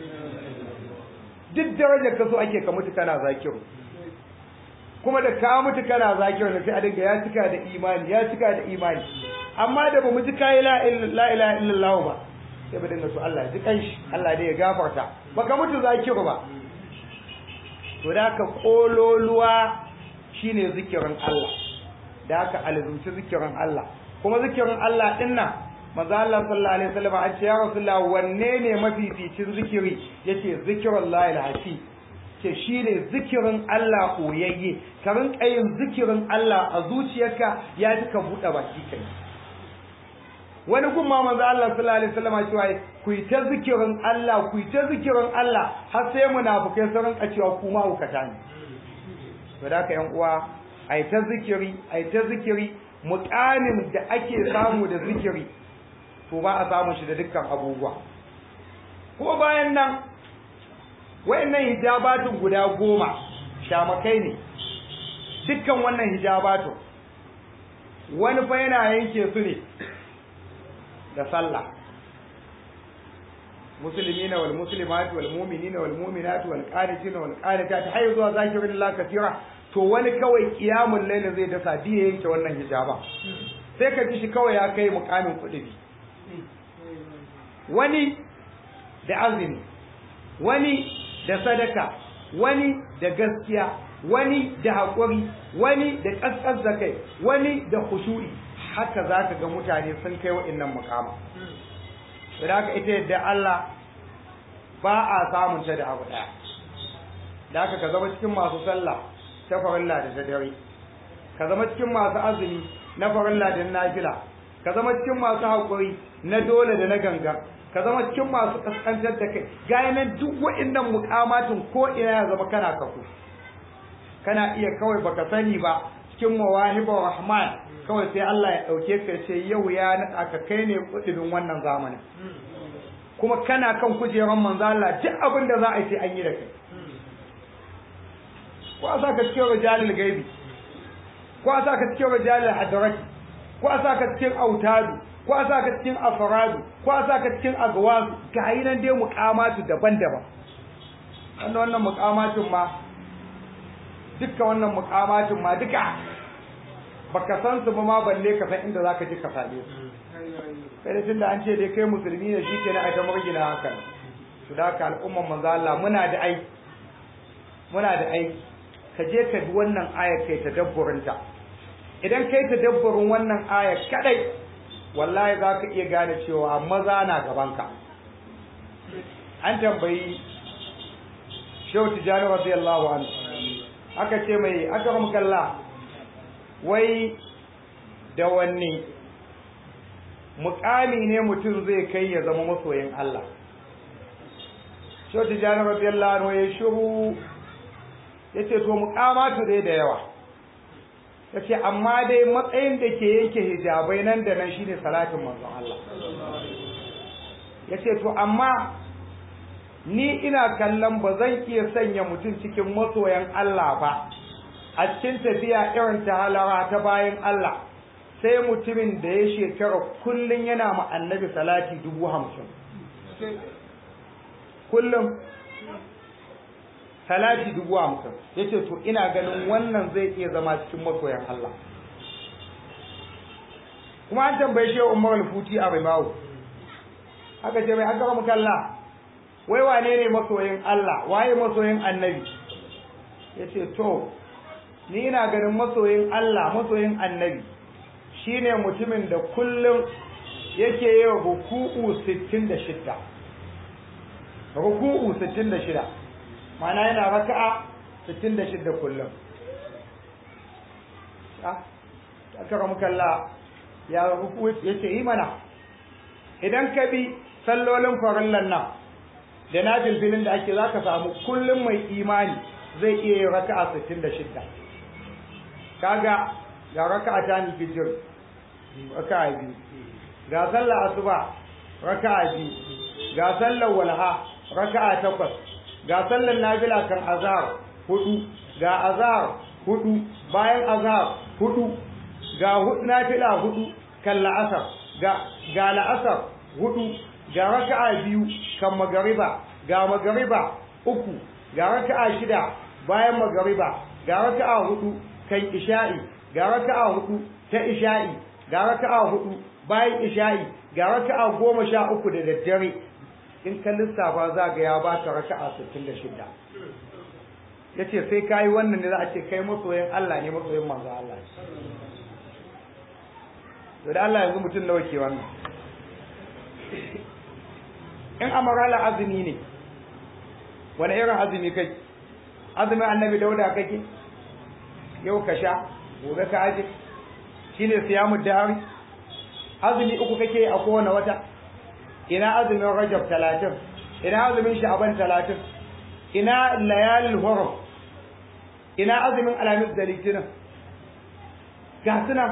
duk darajar ka so ake ka mutu kana zakiru kuma da ka mutu kana zakiru da sai a dinga ya cika da imani ya cika da imani amma da ba mu ji kai la ilaha illallah ba sai ba dinga so Allah ji kanshi Allah dai ya gafarta baka mutu zakiru ba to da ka kololuwa shine zikirin Allah da ka alzumci zikirin Allah kuma zikirin Allah din nan manzo Allah sallallahu alaihi wasallam an ce ya rasulullah wanne ne mafificin zikiri yace zikrullahi alhasi ce shine zikirin Allah koyayye ka rinka yin zikirin Allah a zuciyarka ya ji ka buɗe baki kai wani kuma manzo Allah sallallahu alaihi wasallam cewa ku yi ta zikirin Allah ku yi ta zikirin Allah har sai munafikai sun rinka cewa ku ma hukata ne to da ka yan uwa ai ta zikiri ai ta zikiri muƙamin da ake samu da zikiri to ba a samu shi da dukkan abubuwa kuma bayan nan wayannan hijabatun guda goma shamakai ne dukkan wannan hijabatun wani fa yana yanke su ne da sallah muslimina wal muslimat wal mu'minina wal mu'minat wal qanitina wal qanitat har zuwa zakirin la kasira to wani kawai kiyamul layl zai dasa diye yanke wannan hijaba sai ka ji shi kawai ya kai mukamin kudi wani da azumi wani da sadaka wani da gaskiya wani da haƙuri wani da ƙasƙas da kai wani da khushu'i haka za ka ga mutane sun kai wa'innan mukama da haka ita yadda Allah ba a samun ta da abu daya da haka ka zama cikin masu sallah ta farilla da ta dare ka zama cikin masu azumi na farilla da nafila ka zama cikin masu haƙuri na dole da na gangan ka zama cikin masu kaskantar da kai gaya nan duk wa'annan mukamatin ko ina ya zama kana kafu kana iya kawai baka sani ba cikin mawahibar rahman kawai sai Allah ya dauke ka ce yau ya naɗa ka kai ne kudin wannan zamanin kuma kana kan kujerar manzo Allah duk abin da za a yi sai an yi da kai ko a saka cikin rijalul gaibi ko a saka cikin rijalul hadarati ko a saka cikin autadu ko a saka cikin afradu ko a saka cikin agwazu ga yi nan dai mukamatu daban-daban wannan wannan mukamatin ma dukkan wannan mukamatin ma duka baka san su ba ma balle ka san inda zaka je ka same su kai da tunda an ce dai kai musulmi ne shikenan a ta murgina haka to da haka al'umman manzo Allah muna da aiki muna da aiki ka je ka bi wannan ayar kai tadabburin ta idan kai tadabburin wannan ayar kadai wallahi za ka iya gane cewa maza na gabanka an tambayi shehu tijjani radiyallahu anhu aka ce mai aka kalla wai da wanne mukami ne mutum zai kai ya zama masoyin Allah shehu tijjani radiyallahu anhu ya shiru ya ce to mukamatu dai da yawa ya ce amma dai matsayin da ke yake hijabai nan da nan shine salatin manzon Allah ya ce to amma ni ina kallon ba zan iya sanya mutum cikin masoyan Allah ba a cikin tafiya irin ta halara ta bayan Allah sai mutumin da ya shekara kullum yana ma annabi salati dubu hamsin kullum salati dubu hamsin ya ce to ina ganin wannan zai iya zama cikin masoyan Allah kuma an tambaye shi umar al-futi a rimawu aka ce mai aka mu kalla wai wane ne masoyin Allah waye masoyin annabi ya ce to ni ina ganin masoyin Allah masoyin annabi shine mutumin da kullum yake yi ruku'u 66 ruku'u 66 mana yana raka'a 66 kullum aka ramu kalla ya ruku ya ce yi mana idan ka bi sallolin farillan nan da na bilbilin da ake za ka samu kullum mai imani zai iya yin raka'a 66 kaga ga raka'a ta ni fijir raka'a biyu ga sallar asuba raka'a biyu ga sallar walha raka'a takwas ga sallar nafila kan azhar hudu ga azhar hudu bayan azhar hudu ga nafila hudu kan la'asar ga ga la'asar hudu ga raka'a biyu kan magariba ga magariba uku ga raka'a shida bayan magariba ga raka'a hudu kan isha'i ga raka'a hudu ta isha'i ga raka'a hudu bayan isha'i ga raka'a goma sha uku da daddare in ka lissafa za ga ya baka raka'a 66 yace sai kai wannan ne za a ce kai masoyin Allah ne masoyin manzo Allah to da Allah yanzu mutum nawa ke wannan in amarala azumi ne wani irin azumi kai azumin annabi dauda kake yau ka sha gobe ka aje shine siyamu dahari azumi uku kake a kowane wata ina azumin rajab talatin ina azumin sha'aban talatin ina layalin hurum ina azumin alamis da litinin ga suna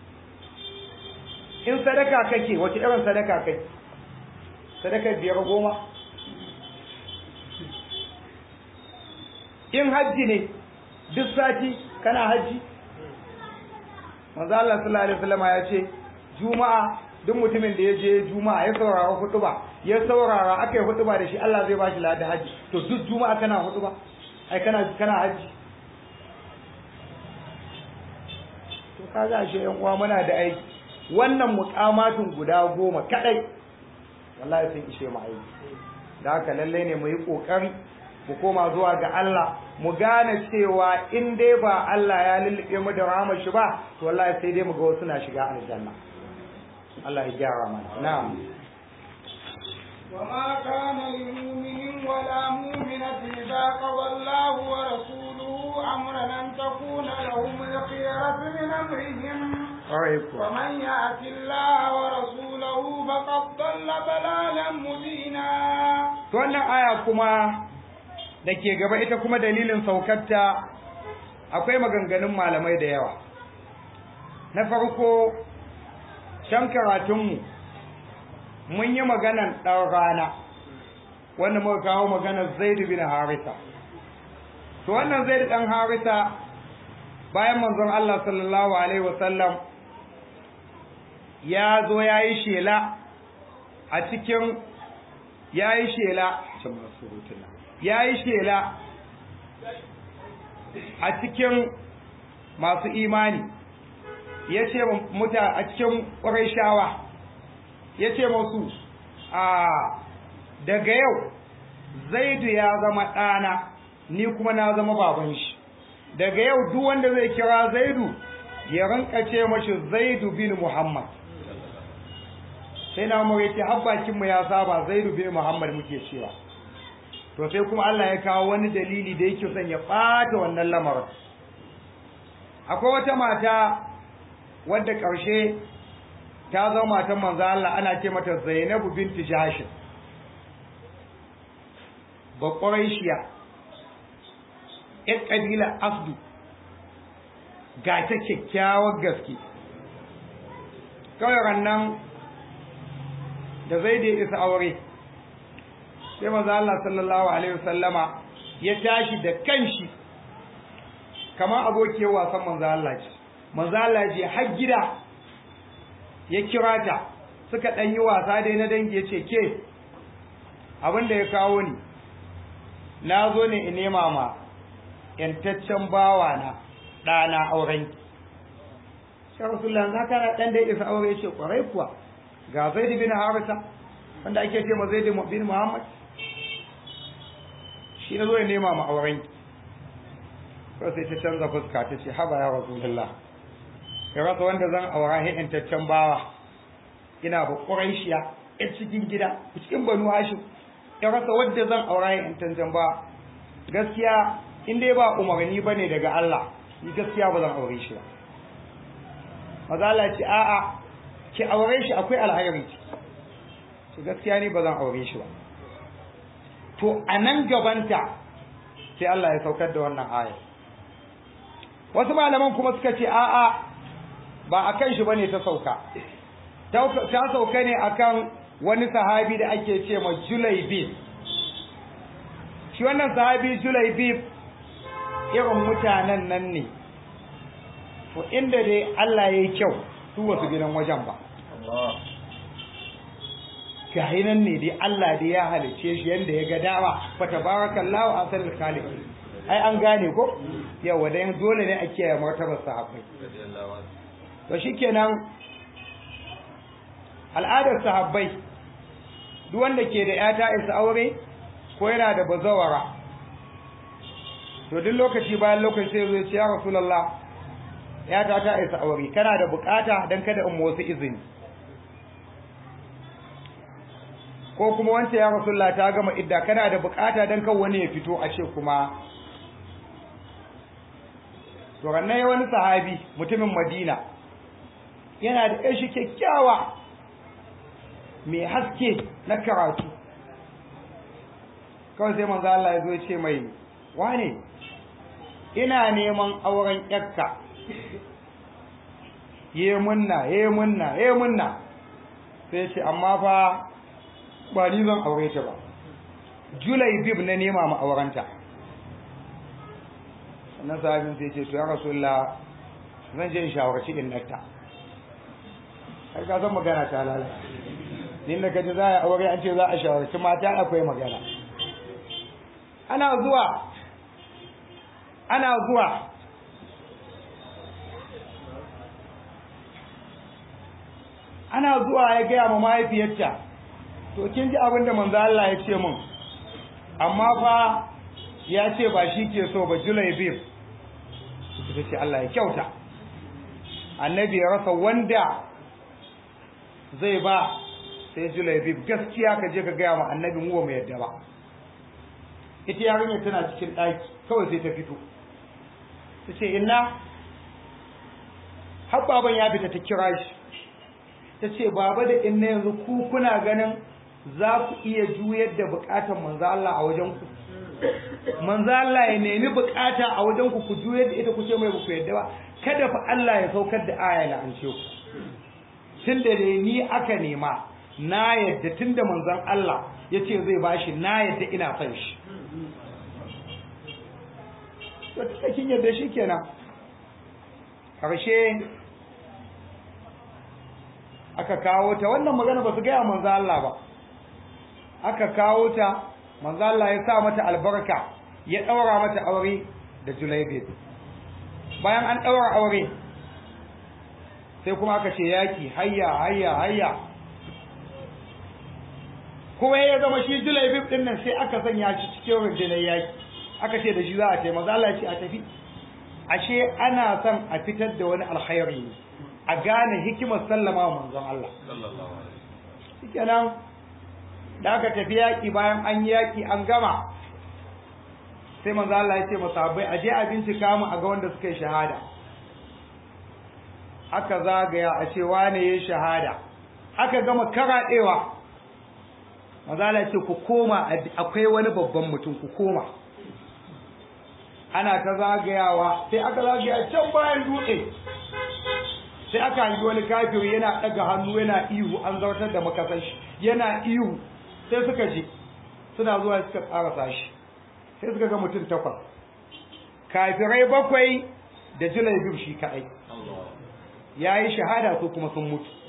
in sadaka kake wace irin sadaka kai sadaka biyar goma in hajji ne duk sati kana hajji manzo Allah sallallahu alaihi wasallam ya ce juma'a duk mutumin da ya je juma'a ya saurara hutuba ya saurara aka yi hutuba da shi Allah zai bashi ladan haji to duk juma'a kana hutuba ai kana kana haji to kaga shi yan uwa muna da aiki wannan muqamatun guda goma kadai wallahi sun ishe mu aiki da haka lalle ne mu yi kokari mu koma zuwa ga Allah mu gane cewa in dai ba Allah ya lullube mu da rahmar shi ba to wallahi sai dai mu ga wasu na shiga aljanna Allah ya gyara mana na'am وما كان لمؤمن ولا مؤمنة إذا قضى الله ورسوله أمرا أن تكون لهم الخيرة من أمرهم ومن يأت الله ورسوله فقد ضل ضلالا مبينا wannan aya kuma da ke gaba ita kuma dalilin saukarta akwai maganganun malamai da yawa na farko can karatunmu mun yi maganan ɗan rana wanda muka kawo maganar zaidu bin harisa to wannan zaidu ɗan harisa bayan manzon Allah sallallahu alaihi wasallam ya zo ya yi shela a cikin ya yi shela ya yi shela a cikin masu imani ya ce muta a cikin ƙwarai ya ce masu a daga yau zaidu ya zama ɗana ni kuma na zama baban shi daga yau duk wanda zai kira zaidu ya rinka ce mashi zaidu bin muhammad sai na umar yake habbakinmu ya saba zaidu bin muhammad muke cewa to sai kuma Allah ya kawo wani dalili da yake son ya ɓata wannan lamarin akwai wata mata wadda ƙarshe ta zama matan manzo Allah ana ce mata Zainabu binti Jahsh ba Quraishiya ƴar ƙabila Asdu ga ta kyakkyawar gaske kawai rannan da zai da isa aure sai manzo Allah sallallahu alaihi wasallama ya tashi da kanshi kamar abokiyar wasan manzo Allah ce manzo Allah je har gida ya kira ta suka dan yi wasa dai na dangi ya ce ke abin da ya kawo ni na zo ne in nema ma yantaccen bawa na ɗana auren sai rasulullah za ka na ɗan da isa aure ya ce ƙwarai kuwa ga zaid bin harisa wanda ake ce ma zaid bin muhammad shi na zo ya nema ma auren ko sai ta canza fuska ta ce haba ya rasulullah ya rasa wanda zan aura he intaccen bawa ina ba quraishiya a cikin gida cikin banu hashim ya rasa wanda zan aura he intaccen bawa gaskiya in dai ba umarni bane daga Allah ni gaskiya ba zan aure shi ba mazala ce a'a ki aure shi akwai alhairi ce gaskiya ni ba zan aure shi ba to a nan gabanta sai Allah ya saukar da wannan aya wasu malaman kuma suka ce a'a ba a kan shi bane ta sauka ta sauka ne akan wani sahabi da ake ce ma Julaibib shi wannan sahabi Julaibib irin mutanen nan ne to inda dai Allah ya yi kyau su wasu gidan wajen ba gahi nan ne dai Allah dai ya halice shi yanda ya ga dama fa tabarakallahu asalul khaliq ai an gane ko yawa dai dole ne a kiyaye martabar sahabbai to shikenan al'adar sahabbai duk wanda ke da yata isa aure ko yana da bazawara to duk lokaci bayan lokaci sai zai ce ya rasulullah yata ta isa aure kana da bukata dan kada in wasu izini ko kuma wance ya rasulullah ta gama idda kana da bukata dan kan wani ya fito a ce kuma to rannan wani sahabi mutumin madina yana da ƙashi kyakkyawa mai haske na karatu kawai sai manzo Allah ya zo ya ce mai wane ina neman auren yakka ye munna ye munna ye munna sai ce amma fa ba ni zan aure ta ba julai bib na nema ma aurenta sannan sahabin sai ce to ya rasulullah zan je in shawarci innata har ka san magana ta lalata din da kaji za a aure an ce za a shawarci mata akwai magana ana zuwa ana zuwa ana zuwa ya gaya ma mahaifiyarta to kin ji abin da manzo Allah ya ce mun amma fa ya ce ba shi ke so ba julai bib ita ce Allah ya kyauta annabi ya rasa wanda zai ba sai Julaibib gaskiya ka je ka gaya ma annabi mu ba mu yadda ba ita yarinya tana cikin ɗaki kawai sai ta fito ta ce inna har baban ya fita ta kira shi ta ce baba da inna yanzu ku kuna ganin za ku iya juyar da bukatar manzo Allah a wajen ku manzo Allah ya nemi bukata a wajen ku ku juyar da ita ku ce mai ku yadda ba kada fa Allah ya saukar da aya la'ance ku tunda dai ni aka nema na yadda tunda manzon Allah ya ce zai bashi na yadda ina son shi to tunda kin yadda shi kenan karshe aka kawo ta wannan magana ba su gaya manzo Allah ba aka kawo ta manzo Allah ya sa mata albarka ya daura mata aure da Julaibib bayan an daura aure sai kuma aka ce yaki hayya hayya hayya kuma ya zama shi Julaibib din nan sai aka sanya shi cikin rundunar yaki aka ce da shi za a ce manzo Allah ya ce a tafi ashe ana son a fitar da wani alkhairi ne a gane hikimar sallama wa manzon Allah shikenan da aka tafi yaƙi bayan an yi yaƙi an gama sai manzo Allah ya ce masahabai a je a bincika mu a ga wanda suka yi shahada aka zagaya a ce wane ya shahada aka gama karaɗewa manzo Allah ya ce ku koma akwai wani babban mutum ku koma ana ta zagayawa sai aka zagaya can bayan dutse sai aka hangi wani kafiri yana ɗaga hannu yana ihu an zartar da makasan shi yana ihu sai suka je suna zuwa suka karasa shi sai suka ga mutum takwas kafirai bakwai da jilai biyu shi kaɗai ya yi shahada su kuma sun mutu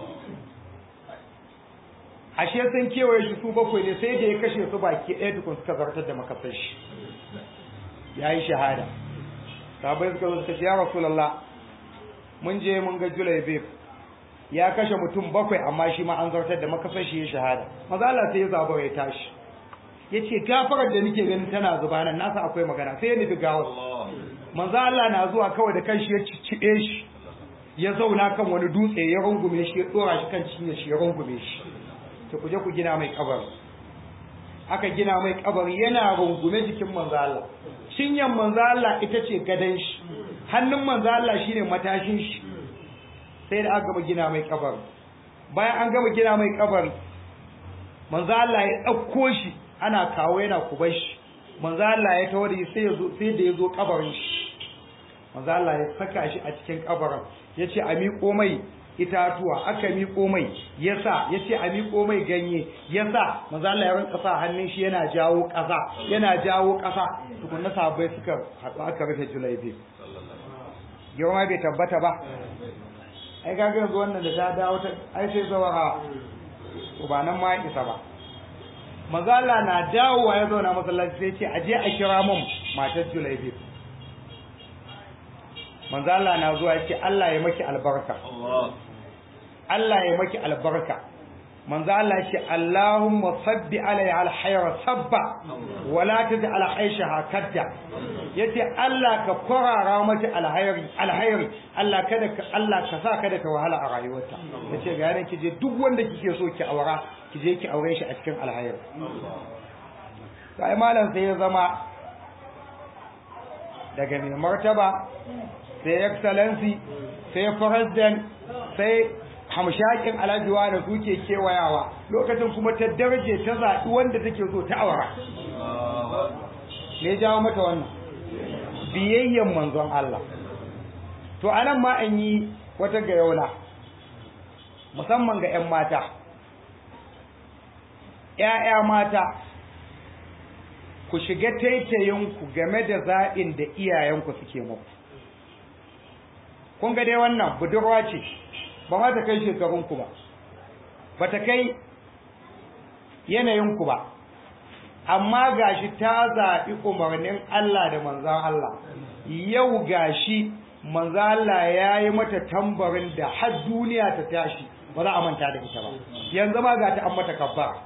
ashe sun kewaye shi su bakwai ne sai da ya kashe su baki ɗaya tukun suka zartar da makasan shi ya yi shahada sabai suka zo suka ce ya rasulallah mun je mun ga julaibib ya kashe mutum bakwai amma shi ma an zartar da makasar shi ya shahada maza Allah sai ya zaba ya tashi ya ce gafarar da nake ganin tana zuba nan nasa akwai magana sai ya nufi gawar manzo Allah na zuwa kawai da kanshi ya cicciɓe shi ya zauna kan wani dutse ya rungume shi ya dora shi kan cinye shi ya rungume shi to ku je ku gina mai kabari aka gina mai kabari yana rungume jikin manzo Allah cinyan manzo Allah ita ce gadan shi hannun manzo Allah shine matashin shi sai da aka gama gina mai kabari bayan an gama gina mai kabari manzo Allah ya dauko shi ana kawo yana kubar shi manzo Allah ya tawo da sai yazo sai da yazo kabarin shi manzo Allah ya saka shi a cikin kabarin yace a miƙo mai itatuwa aka miƙo mai yasa yace a miƙo mai ganye yasa manzo Allah ya rinka sa hannun shi yana jawo ƙasa yana jawo ƙasa tukunna sahabbai suka haɗu aka rufe julaibi girma bai tabbata ba ai kaga yanzu wannan da ta dawo ta ai sai zawara ba nan ma isa ba manzo Allah na dawowa ya zauna masallaci sai ce aje a kira mun matar julaibi manzo Allah na zuwa yace Allah ya maki albarka Allah ya maki albarka manzo Allah yace Allahumma sabbi alayya alhayra sabba wala taj'al aishaha kadda yace Allah ka kwarara mata alhayri alhayri Allah kada ka Allah ka sa kada ka wahala a rayuwarta yace ga yaran kije duk wanda kike so ki aura kije ki aure shi a cikin alhayri sai malam sai ya zama daga mai martaba sai excellency sai president sai hamshakin alhajiwa da suke kewayawa lokacin kuma ta darje ta zaɓi wanda take so ta aura ne jawo mata wannan biyayyen manzon Allah to anan ma an yi wata gayaula musamman ga 'yan mata ‘ya'ya mata ku shiga taitayinku game da zaɓin da iyayenku suke muku kun ga dai wannan budurwa ce ba ma ta kai shekarunku ba ba ta kai yanayinku ba amma gashi ta zaɓi umarnin Allah da manzan Allah yau gashi manzan Allah ya yi mata tambarin da har duniya ta tashi ba za a manta da ita ba yanzu ma ga ta an mata kabba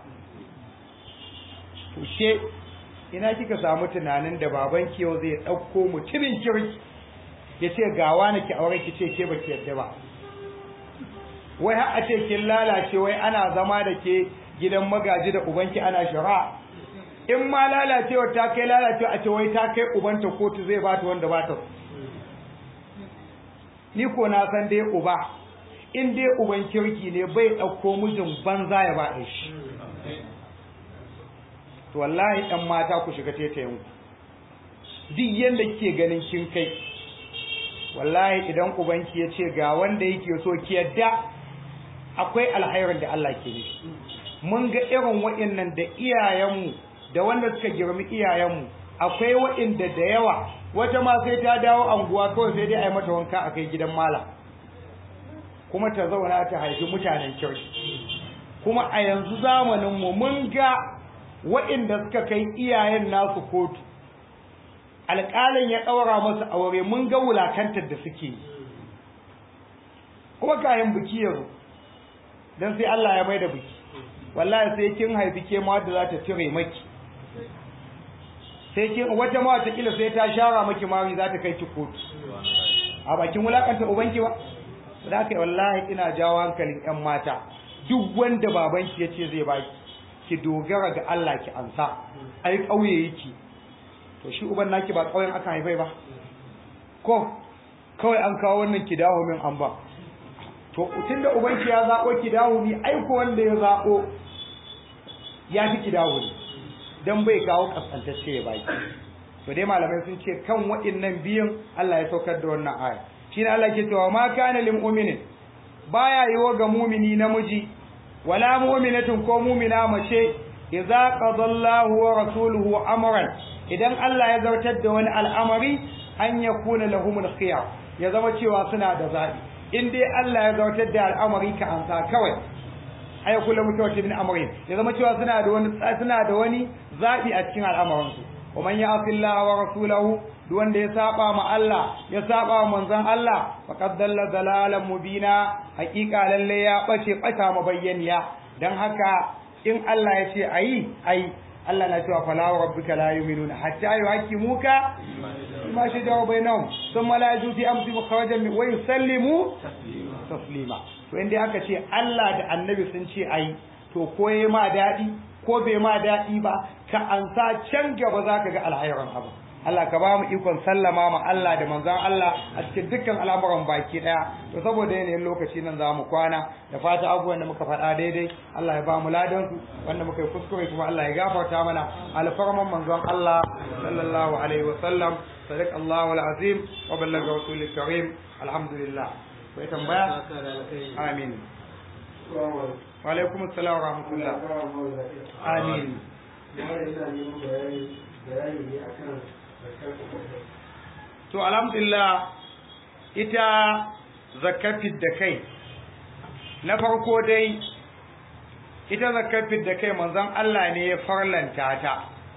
to she ina kika samu tunanin da baban ki yau zai ɗauko mutumin kirki ya ce gawa na ki aure ki ce ke ba ki yadda ba wai har a ce kin lalace wai ana zama da ke gidan magaji da ubanki ana shari'a in ma lalacewa ta kai lalacewa a ce wai ta kai ubanta kotu zai bata wanda bata ni ko na san dai uba in dai uban kirki ne bai ɗauko mijin banza ya ba shi to wallahi ɗan mata ku shiga tetayen ku duk yanda kike ganin kin kai wallahi idan ubanki ya ce ga wanda yake so ki yadda akwai alhairin da Allah ke nufi mun ga irin wa'annan da iyayenmu da wanda suka girmi iyayenmu akwai wa'inda da yawa wata ma sai ta dawo anguwa kawai sai dai a yi mata wanka a kai gidan malam kuma ta zauna ta haifi mutanen kirki kuma a yanzu zamaninmu mun ga wa'inda suka kai iyayen nasu kotu alƙalin ya ɗaura masu aure mun ga wulakantar da suke yi kuma kayan biki yanzu don sai Allah ya mai da biki wallahi sai kin haifi ke ma da za ta cire maki sai kin wata ma wata kila sai ta shara maki mari za ta kai ki kotu a bakin wulakanta ubanki ba da kai wallahi ina jawo hankalin yan mata duk wanda babanki ya ce zai baki ki dogara ga Allah ki ansa ai kauye yake to shi uban naki ba kauyen aka haifai ba ko kawai an kawo wannan ki dawo min an ba to tunda ubanki ya zabo ki dawo ni aiko wanda ya zabo ya fi ki dawo ni dan bai kawo kaskantacce ya baki to dai malamai sun ce kan waɗannan biyun Allah ya saukar da wannan aya shine Allah ke cewa ma kana lil mu'minin baya yiwo ga mu'mini namiji wala mu'minatin ko mu'mina mace idza qadallahu wa rasuluhu amran idan Allah ya zartar da wani al'amari an yakuna lahumul khiyar ya zama cewa suna da zabi in dai Allah ya zartar da al'amari ka ansa kawai ay kullu mutawakkil min amrin ya zama cewa suna da wani suna da wani zabi a cikin al'amuran su wa man ya'si Allah wa rasulahu duk wanda ya saba ma Allah ya saba ma manzon Allah faqad dalla dalalan mubina haqiqa lalle ya bace bata mabayyaniya dan haka in Allah ya ce ayi ayi Allah na cewa fala wa rabbika la yu'minuna hatta yuhaqqimuka ma shajara bainahum thumma la yajudu fi amri mukhrajan wa yusallimu taslima to inda aka ce Allah da Annabi sun ce ayi to ko yayi ma dadi ko bai ma dadi ba ka ansa can gaba zaka ga alhayran abu Allah ka ba mu ikon sallama ma Allah da manzon Allah a cikin dukkan al'amuran baki daya to saboda yanayin lokaci nan za mu kwana da fata abubuwan da muka faɗa daidai Allah ya ba mu ladan su wanda muka yi kuskure kuma Allah ya gafarta mana alfarman manzon Allah sallallahu alaihi wa sallam sadiq Allahu alazim wa ballaga rasulil karim alhamdulillah kai tambaya amin wa alaikum assalam wa rahmatullah amin to alhamdulillah ita zakafin da kai na farko dai ita zakafin da kai manzon Allah ne ya farlanta ta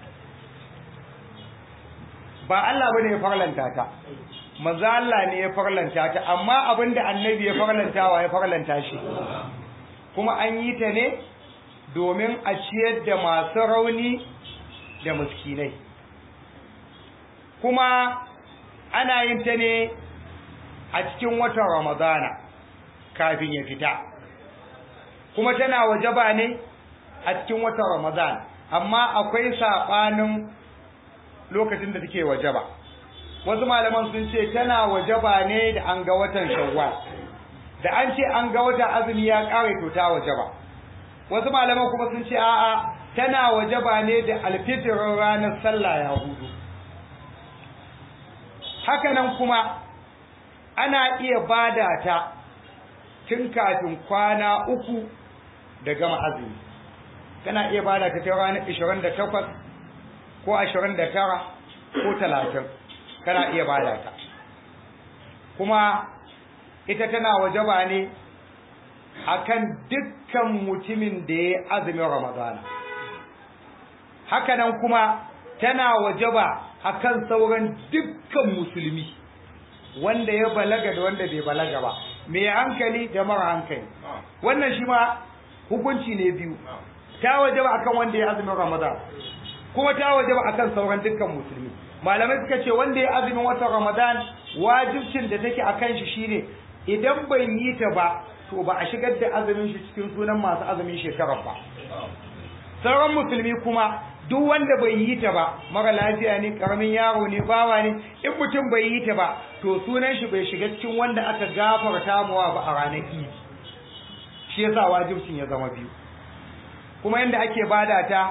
ba Allah bane ya farlanta ta manzon Allah ne ya farlanta ta amma abinda annabi ya farlanta wa ya farlanta shi kuma an yi ta ne domin a ciyar da masu rauni da miskinai kuma ana yin ta ne a cikin watan ramadana kafin ya fita kuma tana wajaba ne a cikin watan ramadana amma akwai saɓanin lokacin da take wajaba wasu malaman sun ce tana wajaba ne da an ga watan shawwal da an ce an ga watan azumi ya ƙare to ta wajaba wasu malaman kuma sun ce a'a tana wajaba ne da alfitirin ranar sallah ya hudu hakanan kuma ana iya bada ta tun kafin kwana uku da gama azumi kana iya bada ta ta ranar 28 ko 29 ko 30 kana iya bada ta kuma ita tana wajaba ne akan dukkan mutumin da ya azumin ramadana hakanan kuma tana wajaba akan sauran dukkan musulmi wanda ya balaga da wanda bai balaga ba mai hankali da mara hankali wannan shi ma hukunci ne biyu ta wajaba akan wanda ya azumin ramadan kuma ta wajaba akan sauran dukkan musulmi malamai suka ce wanda ya azumin watan ramadan wajibcin da take akan shi shine idan bai yi ta ba to ba a shigar da azumin shi cikin sunan masu azumin shekarar ba sauran musulmi kuma duk wanda bai yi ta ba mara lafiya ne karamin yaro ne bawa ne in mutum bai yi ta ba to sunan shi bai shiga cikin wanda aka gafarta mawa ba a ranar idi shi yasa wajibcin ya zama biyu kuma yanda ake bada ta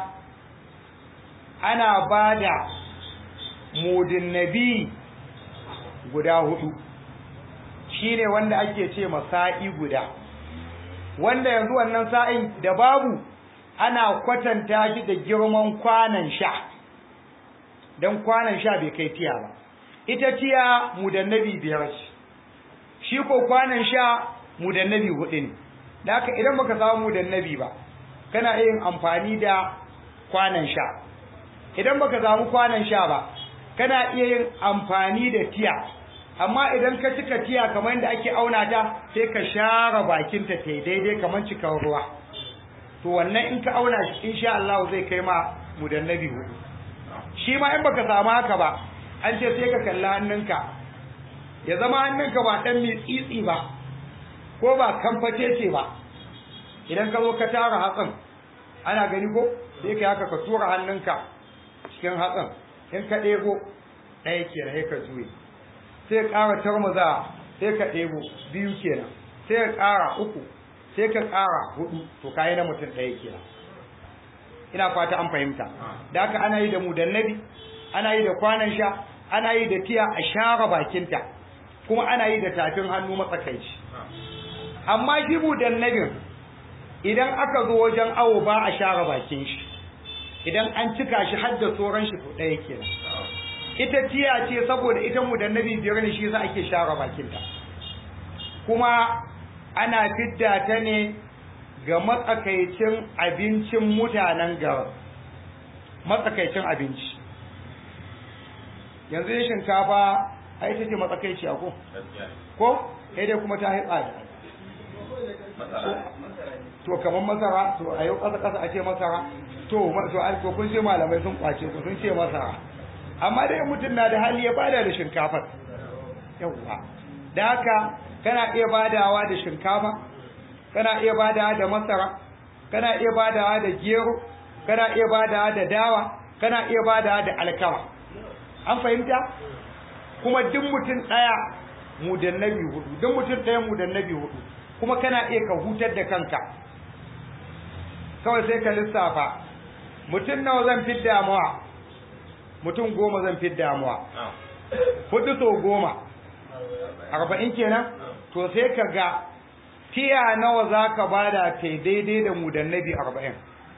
ana bada mudin nabi guda hudu shine wanda ake ce sa'i guda wanda yanzu wannan sa'in da babu ana kwatanta shi da girman kwanan sha don kwanan sha bai kai tiya ba ita tiya mudannabi biyar ce shi ko kwanan sha mudannabi hudu ne da haka idan baka samu mudannabi ba kana yin amfani da kwanan sha idan baka samu kwanan sha ba kana iya yin amfani da tiya amma idan ka cika tiya kamar yadda ake auna ta sai ka share bakinta ta daidai kamar cikin ruwa to wannan in ka auna shi insha Allah zai kai ma mudannabi hudu shi ma in baka samu haka ba an ce sai ka kalla hannunka ya zama hannunka ba dan mai tsitsi ba ko ba kamface ce ba idan ka zo ka tara hatsin ana gani ko sai ka haka ka tura hannunka cikin hatsin in ka ɗebo ɗaya kenan sai ka juye sai ka ƙara tarmaza sai ka ɗebo biyu kenan sai ka ƙara uku sai ka ƙara hudu to kayi na mutum ɗaya kenan ina fata an fahimta da haka ana yi da mudannabi ana yi da kwanan sha ana yi da tiya a share bakinta kuma ana yi da tafin hannu matsakaici amma shi mudannabin idan aka zo wajen awo ba a share bakin shi idan an cika shi har da tsoron shi to ɗaya kenan ita tiya ce saboda ita mudannabi biyar ne shi yasa ake share bakinta kuma ana fidda ta ne ga matsakaicin abincin mutanen garin matsakaicin abinci yanzu yin shinkafa a ita ce matsakaici ko ko sai dai kuma ta yi tsada to kamar masara to a yau ƙasa ƙasa a ce masara to to kun ce malamai sun kwace ku sun ce masara amma dai mutum na da hali ya bada da shinkafar yawwa da haka kana iya badawa da shinkafa kana iya badawa da masara kana iya badawa da gero kana iya badawa da dawa kana iya badawa da alkama an fahimta kuma duk mutum daya mudannabi hudu duk mutum daya mudannabi hudu kuma kana iya ka hutar da kanka kawai sai ka lissafa mutum nawa zan fi damuwa mutum goma zan fi damuwa hudu so goma arba'in kenan to sai ka ga tiya nawa za ka bada ta daidai da mudannabi arba'in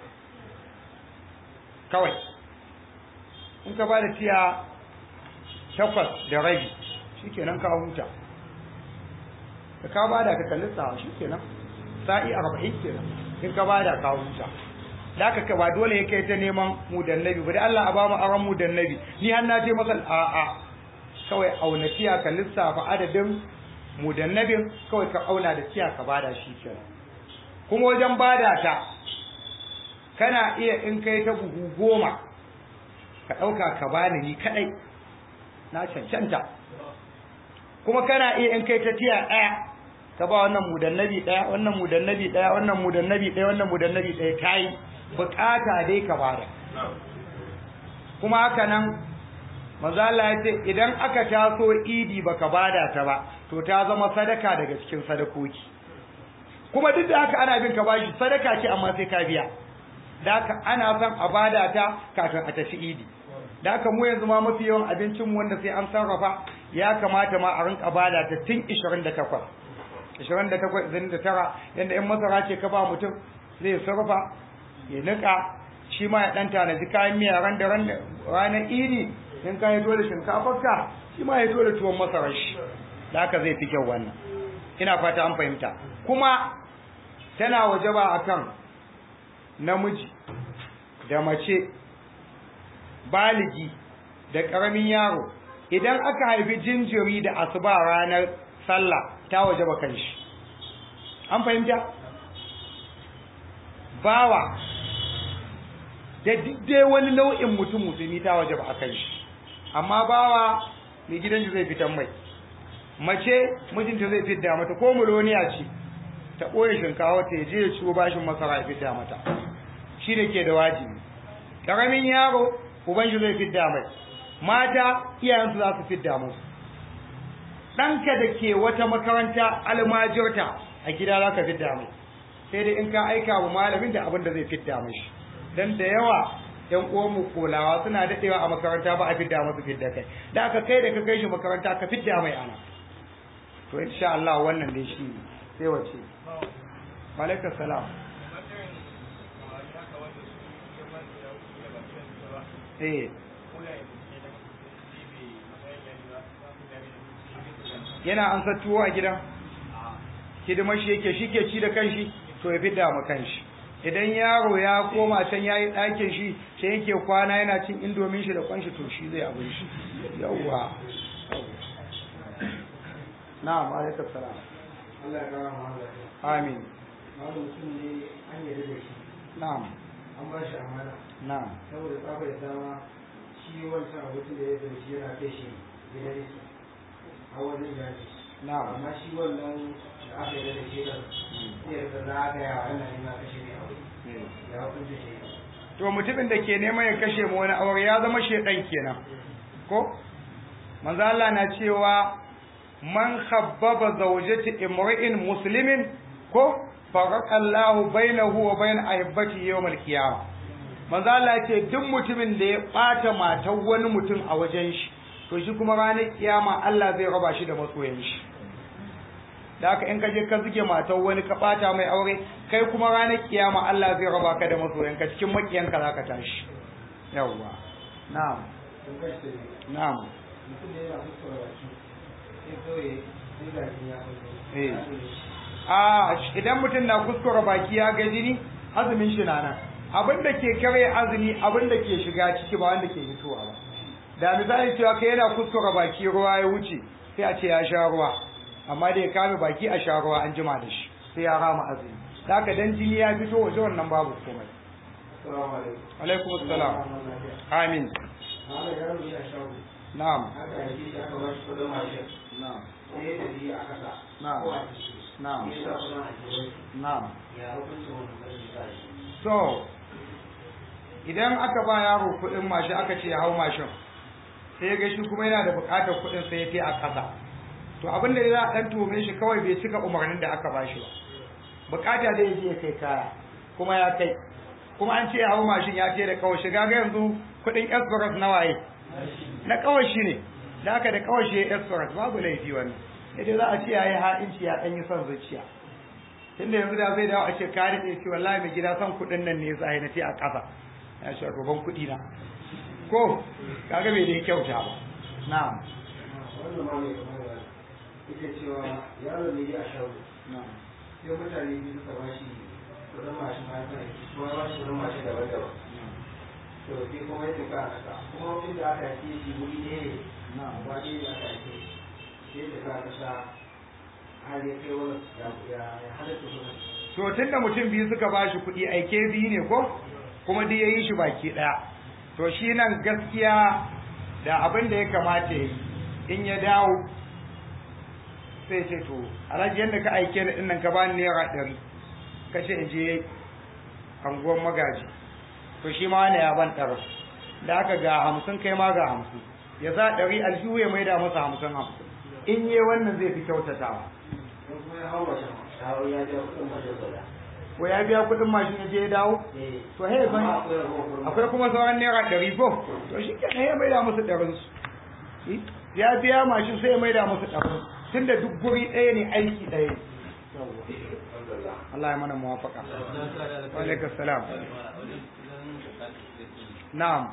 kawai in ka bada tiya takwas da rabi shi kenan ka huta da ka bada ka kalli sa shi kenan sa'i arba'in kenan in ka bada ka huta da aka ka ba dole ya kai ta neman mudannabi ba da Allah a ba mu aron mudannabi ni har na ce masa a'a kawai auna tiya ka lissafa adadin mudannabin kawai ka auna da tiya ka bada shi kenan kuma wajen bada ta kana iya in kai ta buhu goma ka ɗauka ka bani ni kaɗai na cancanta kuma kana iya in kai ta tiya ɗaya ka ba wannan mudannabi ɗaya wannan mudannabi ɗaya wannan mudannabi ɗaya wannan mudannabi ɗaya ta yi bukata dai ka bada kuma haka nan manzo Allah ya ce idan aka taso idi baka bada ta ba to ta zama sadaka daga cikin sadakoki kuma duk da haka ana bin ka bashi sadaka ce amma sai ka biya da haka ana son a bada ta kafin a tafi idi da haka mu yanzu ma mafi yawan abincin mu wanda sai an sarrafa ya kamata ma a rinka bada ta tun 28 28 29 yanda in masara ce ka ba mutum zai sarrafa ya nika shi ma ya dan tanaji kayan miya ran da ran ranar idi in ka hito da shinkafarka shi ma ya hito da tuwon masarar shi da haka zai fi kyau wannan ina fata an fahimta kuma tana wajaba akan namiji da mace baligi da ƙaramin yaro idan aka haifi jinjiri da asuba ranar sallah ta wajaba kan shi an fahimta bawa da dai wani nau'in mutum musulmi ta wajaba a kan shi amma bawa mai gidan zai fitan mai mace mijinta zai fidda mata ko muloniya ce ta ɓoye shinkawa ta je ya ciwo bashin masara ya fidda mata shi ne ke da wajibi ƙaramin yaro uban shi zai fidda mai mata iyayensu za su fidda musu ɗanka da ke wata makaranta almajirta a gida za ka fidda mai sai dai in ka aika wa malamin da abin da zai fidda mashi don da yawa yan uwanmu kolawa suna daɗewa a makaranta ba a fidda masu fidda kai da aka kai da ka kai shi makaranta ka fidda mai ana to insha Allah wannan dai shi sai wace malaika salam eh yana an sa tuwo a gidan hidimar shi yake shi ke ci da kanshi to ya fidda ma kanshi idan yaro ya koma can yayi ɗakin shi sai yake kwana yana cin indomin shi da kwanshi to shi zai abin shi yawwa na'am alaikum salam Allah ya kara mu amin Wani mutum ne an yarda da shi na'am an ba shi amana na'am saboda tsabar da dama shi wancan abokin da ya zai shi yana kai shi gidan shi a wajen jaji na'am amma shi wannan da aka yarda da shi kan sai ya zagaya wannan ne ma kashe ne a wuri ya hukunta shi to mutumin da ke neman ya kashe mu wani aure ya zama shedan kenan ko manzo Allah na cewa man khabbaba zawjati imri'in muslimin ko farqa Allah bainahu wa bain ahibbati yawm al-qiyamah manzo Allah ce duk mutumin da ya bata matar wani mutum a wajen shi to shi kuma ranar kiyama Allah zai raba shi da masoyan shi da haka in ka je ka zuge matar wani ka bata mai aure kai kuma ranar kiyama Allah zai raba ka da masoyanka cikin makiyanka zaka tashi yawwa na'am sun kashe ne na'am mutum ne yana fuskar baki sai kawai sai ga jini ya Eh. fito a idan mutum na kuskura baki ya ga jini azumin shi na nan abin da ke kare azumi abin da ke shiga ciki ba wanda ke fitowa ba da misali cewa kai yana kuskura baki ruwa ya wuce sai a ce ya sha ruwa amma da ya kame baki a sha ruwa an jima da shi sai ya rama azumi da haka dan jini ya fito waje wannan babu komai Assalamu alaikum. alaikum assalam amin Malam yaro ne a shago. na'am Aka yi shi aka ba shi kudin mashin. na'am Sai ya tafi a kasa. Na'am. Ko a ciki. Na'am. Ya sa kudin a jirai. na'am Ya hukuncin wani kudin da shi. so idan aka ba yaro kuɗin mashin aka ce ya hau mashin sai ya ga shi kuma yana da buƙatar kuɗin sai ya fi a ƙasa to abin da za a ɗan tuhume shi kawai bai cika umarnin da aka ba shi ba buƙata da ya je ya kai kaya kuma ya kai kuma an ce ya hau mashin ya ce da kawai shiga ga yanzu kuɗin express na waye na kawai shi ne da aka da kawai shi ya express babu laifi wannan sai za a ce ya yi ha'inci ya ɗan yi son zuciya tunda yanzu da zai dawo a ce ka rike ce wallahi mai gida son kuɗin nan ne ya sa na ce a ƙasa ya ce roban kuɗi na ko kaga bai da kyauta ba na'am Wannan ma mai kamar da yake cewa yaro ne a shago. na'am Sai mutane biyu suka ba shi kudin mashin ma ya fara kuma ya ba shi kudin mashin daban-daban. To sai kuma ya tafi a kasa. Kuma inda aka yi shi wuri ne ne. na'am Ba ne da aka yi sai da ka kasa har ya kai wani ya ya halatta kudin. to tunda mutum biyu suka ba shi kuɗi aike biyu ne ko kuma duk yayi shi baki ɗaya to shi nan gaskiya da abin da ya kamata ya yi in ya dawo sai ce to alhaji yadda ka aike ni ɗin nan ka bani naira ɗari ka ce in je anguwan magaji to shi ma wani ya ban ɗarin da aka ga hamsin kai ma ga hamsin ya sa ɗari aljihu ya maida masa hamsin hamsin in yi wannan zai fi kyautatawa Don kuma ya hau mashin. Shawo ya ja kudin mashin guda. ko ya biya kuɗin mashin ya je ya dawo Eh. to he ban Amma akwai ragowar kudin akwai kuma sauran naira ɗari ko to shi ke ya maida musu ɗarinsu ya biya mashin sai ya maida musu ɗarin tun da duk guri ɗaya ne aiki ɗaya ne Allah ya mana muwafaka wa alaikum salam na'am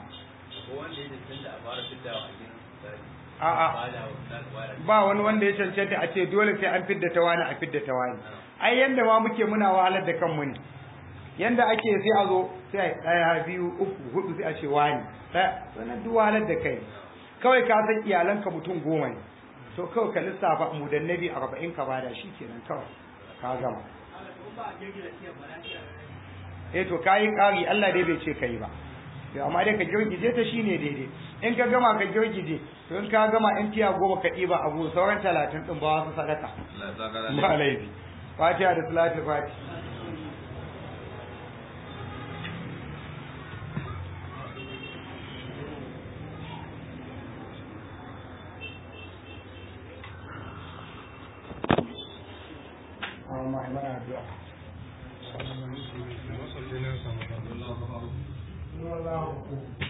a'a ba wani wanda ya cancanta a ce dole sai an fidda ta wani a fidda ta wani ai yanda ma muke muna wahalar da kanmu ne yanda ake sai a zo sai a ɗaya biyu uku hudu sai a ce wani ɗaya sannan duk wahalar da kai kawai ka san iyalanka mutum goma ne to kawai ka lissafa mu da nabi arba'in ka bada shi kenan kawai ka gama eh to kayi ƙari Allah dai bai ce kai ba to amma dai ka girgije ta shine daidai in ka gama ka girgije to in ka gama in tiya goma ka ɗiba abu sauran talatin ɗin ba wasu sadaka ba laifi fatiha da salatul fati Allah ya addu'a Wasu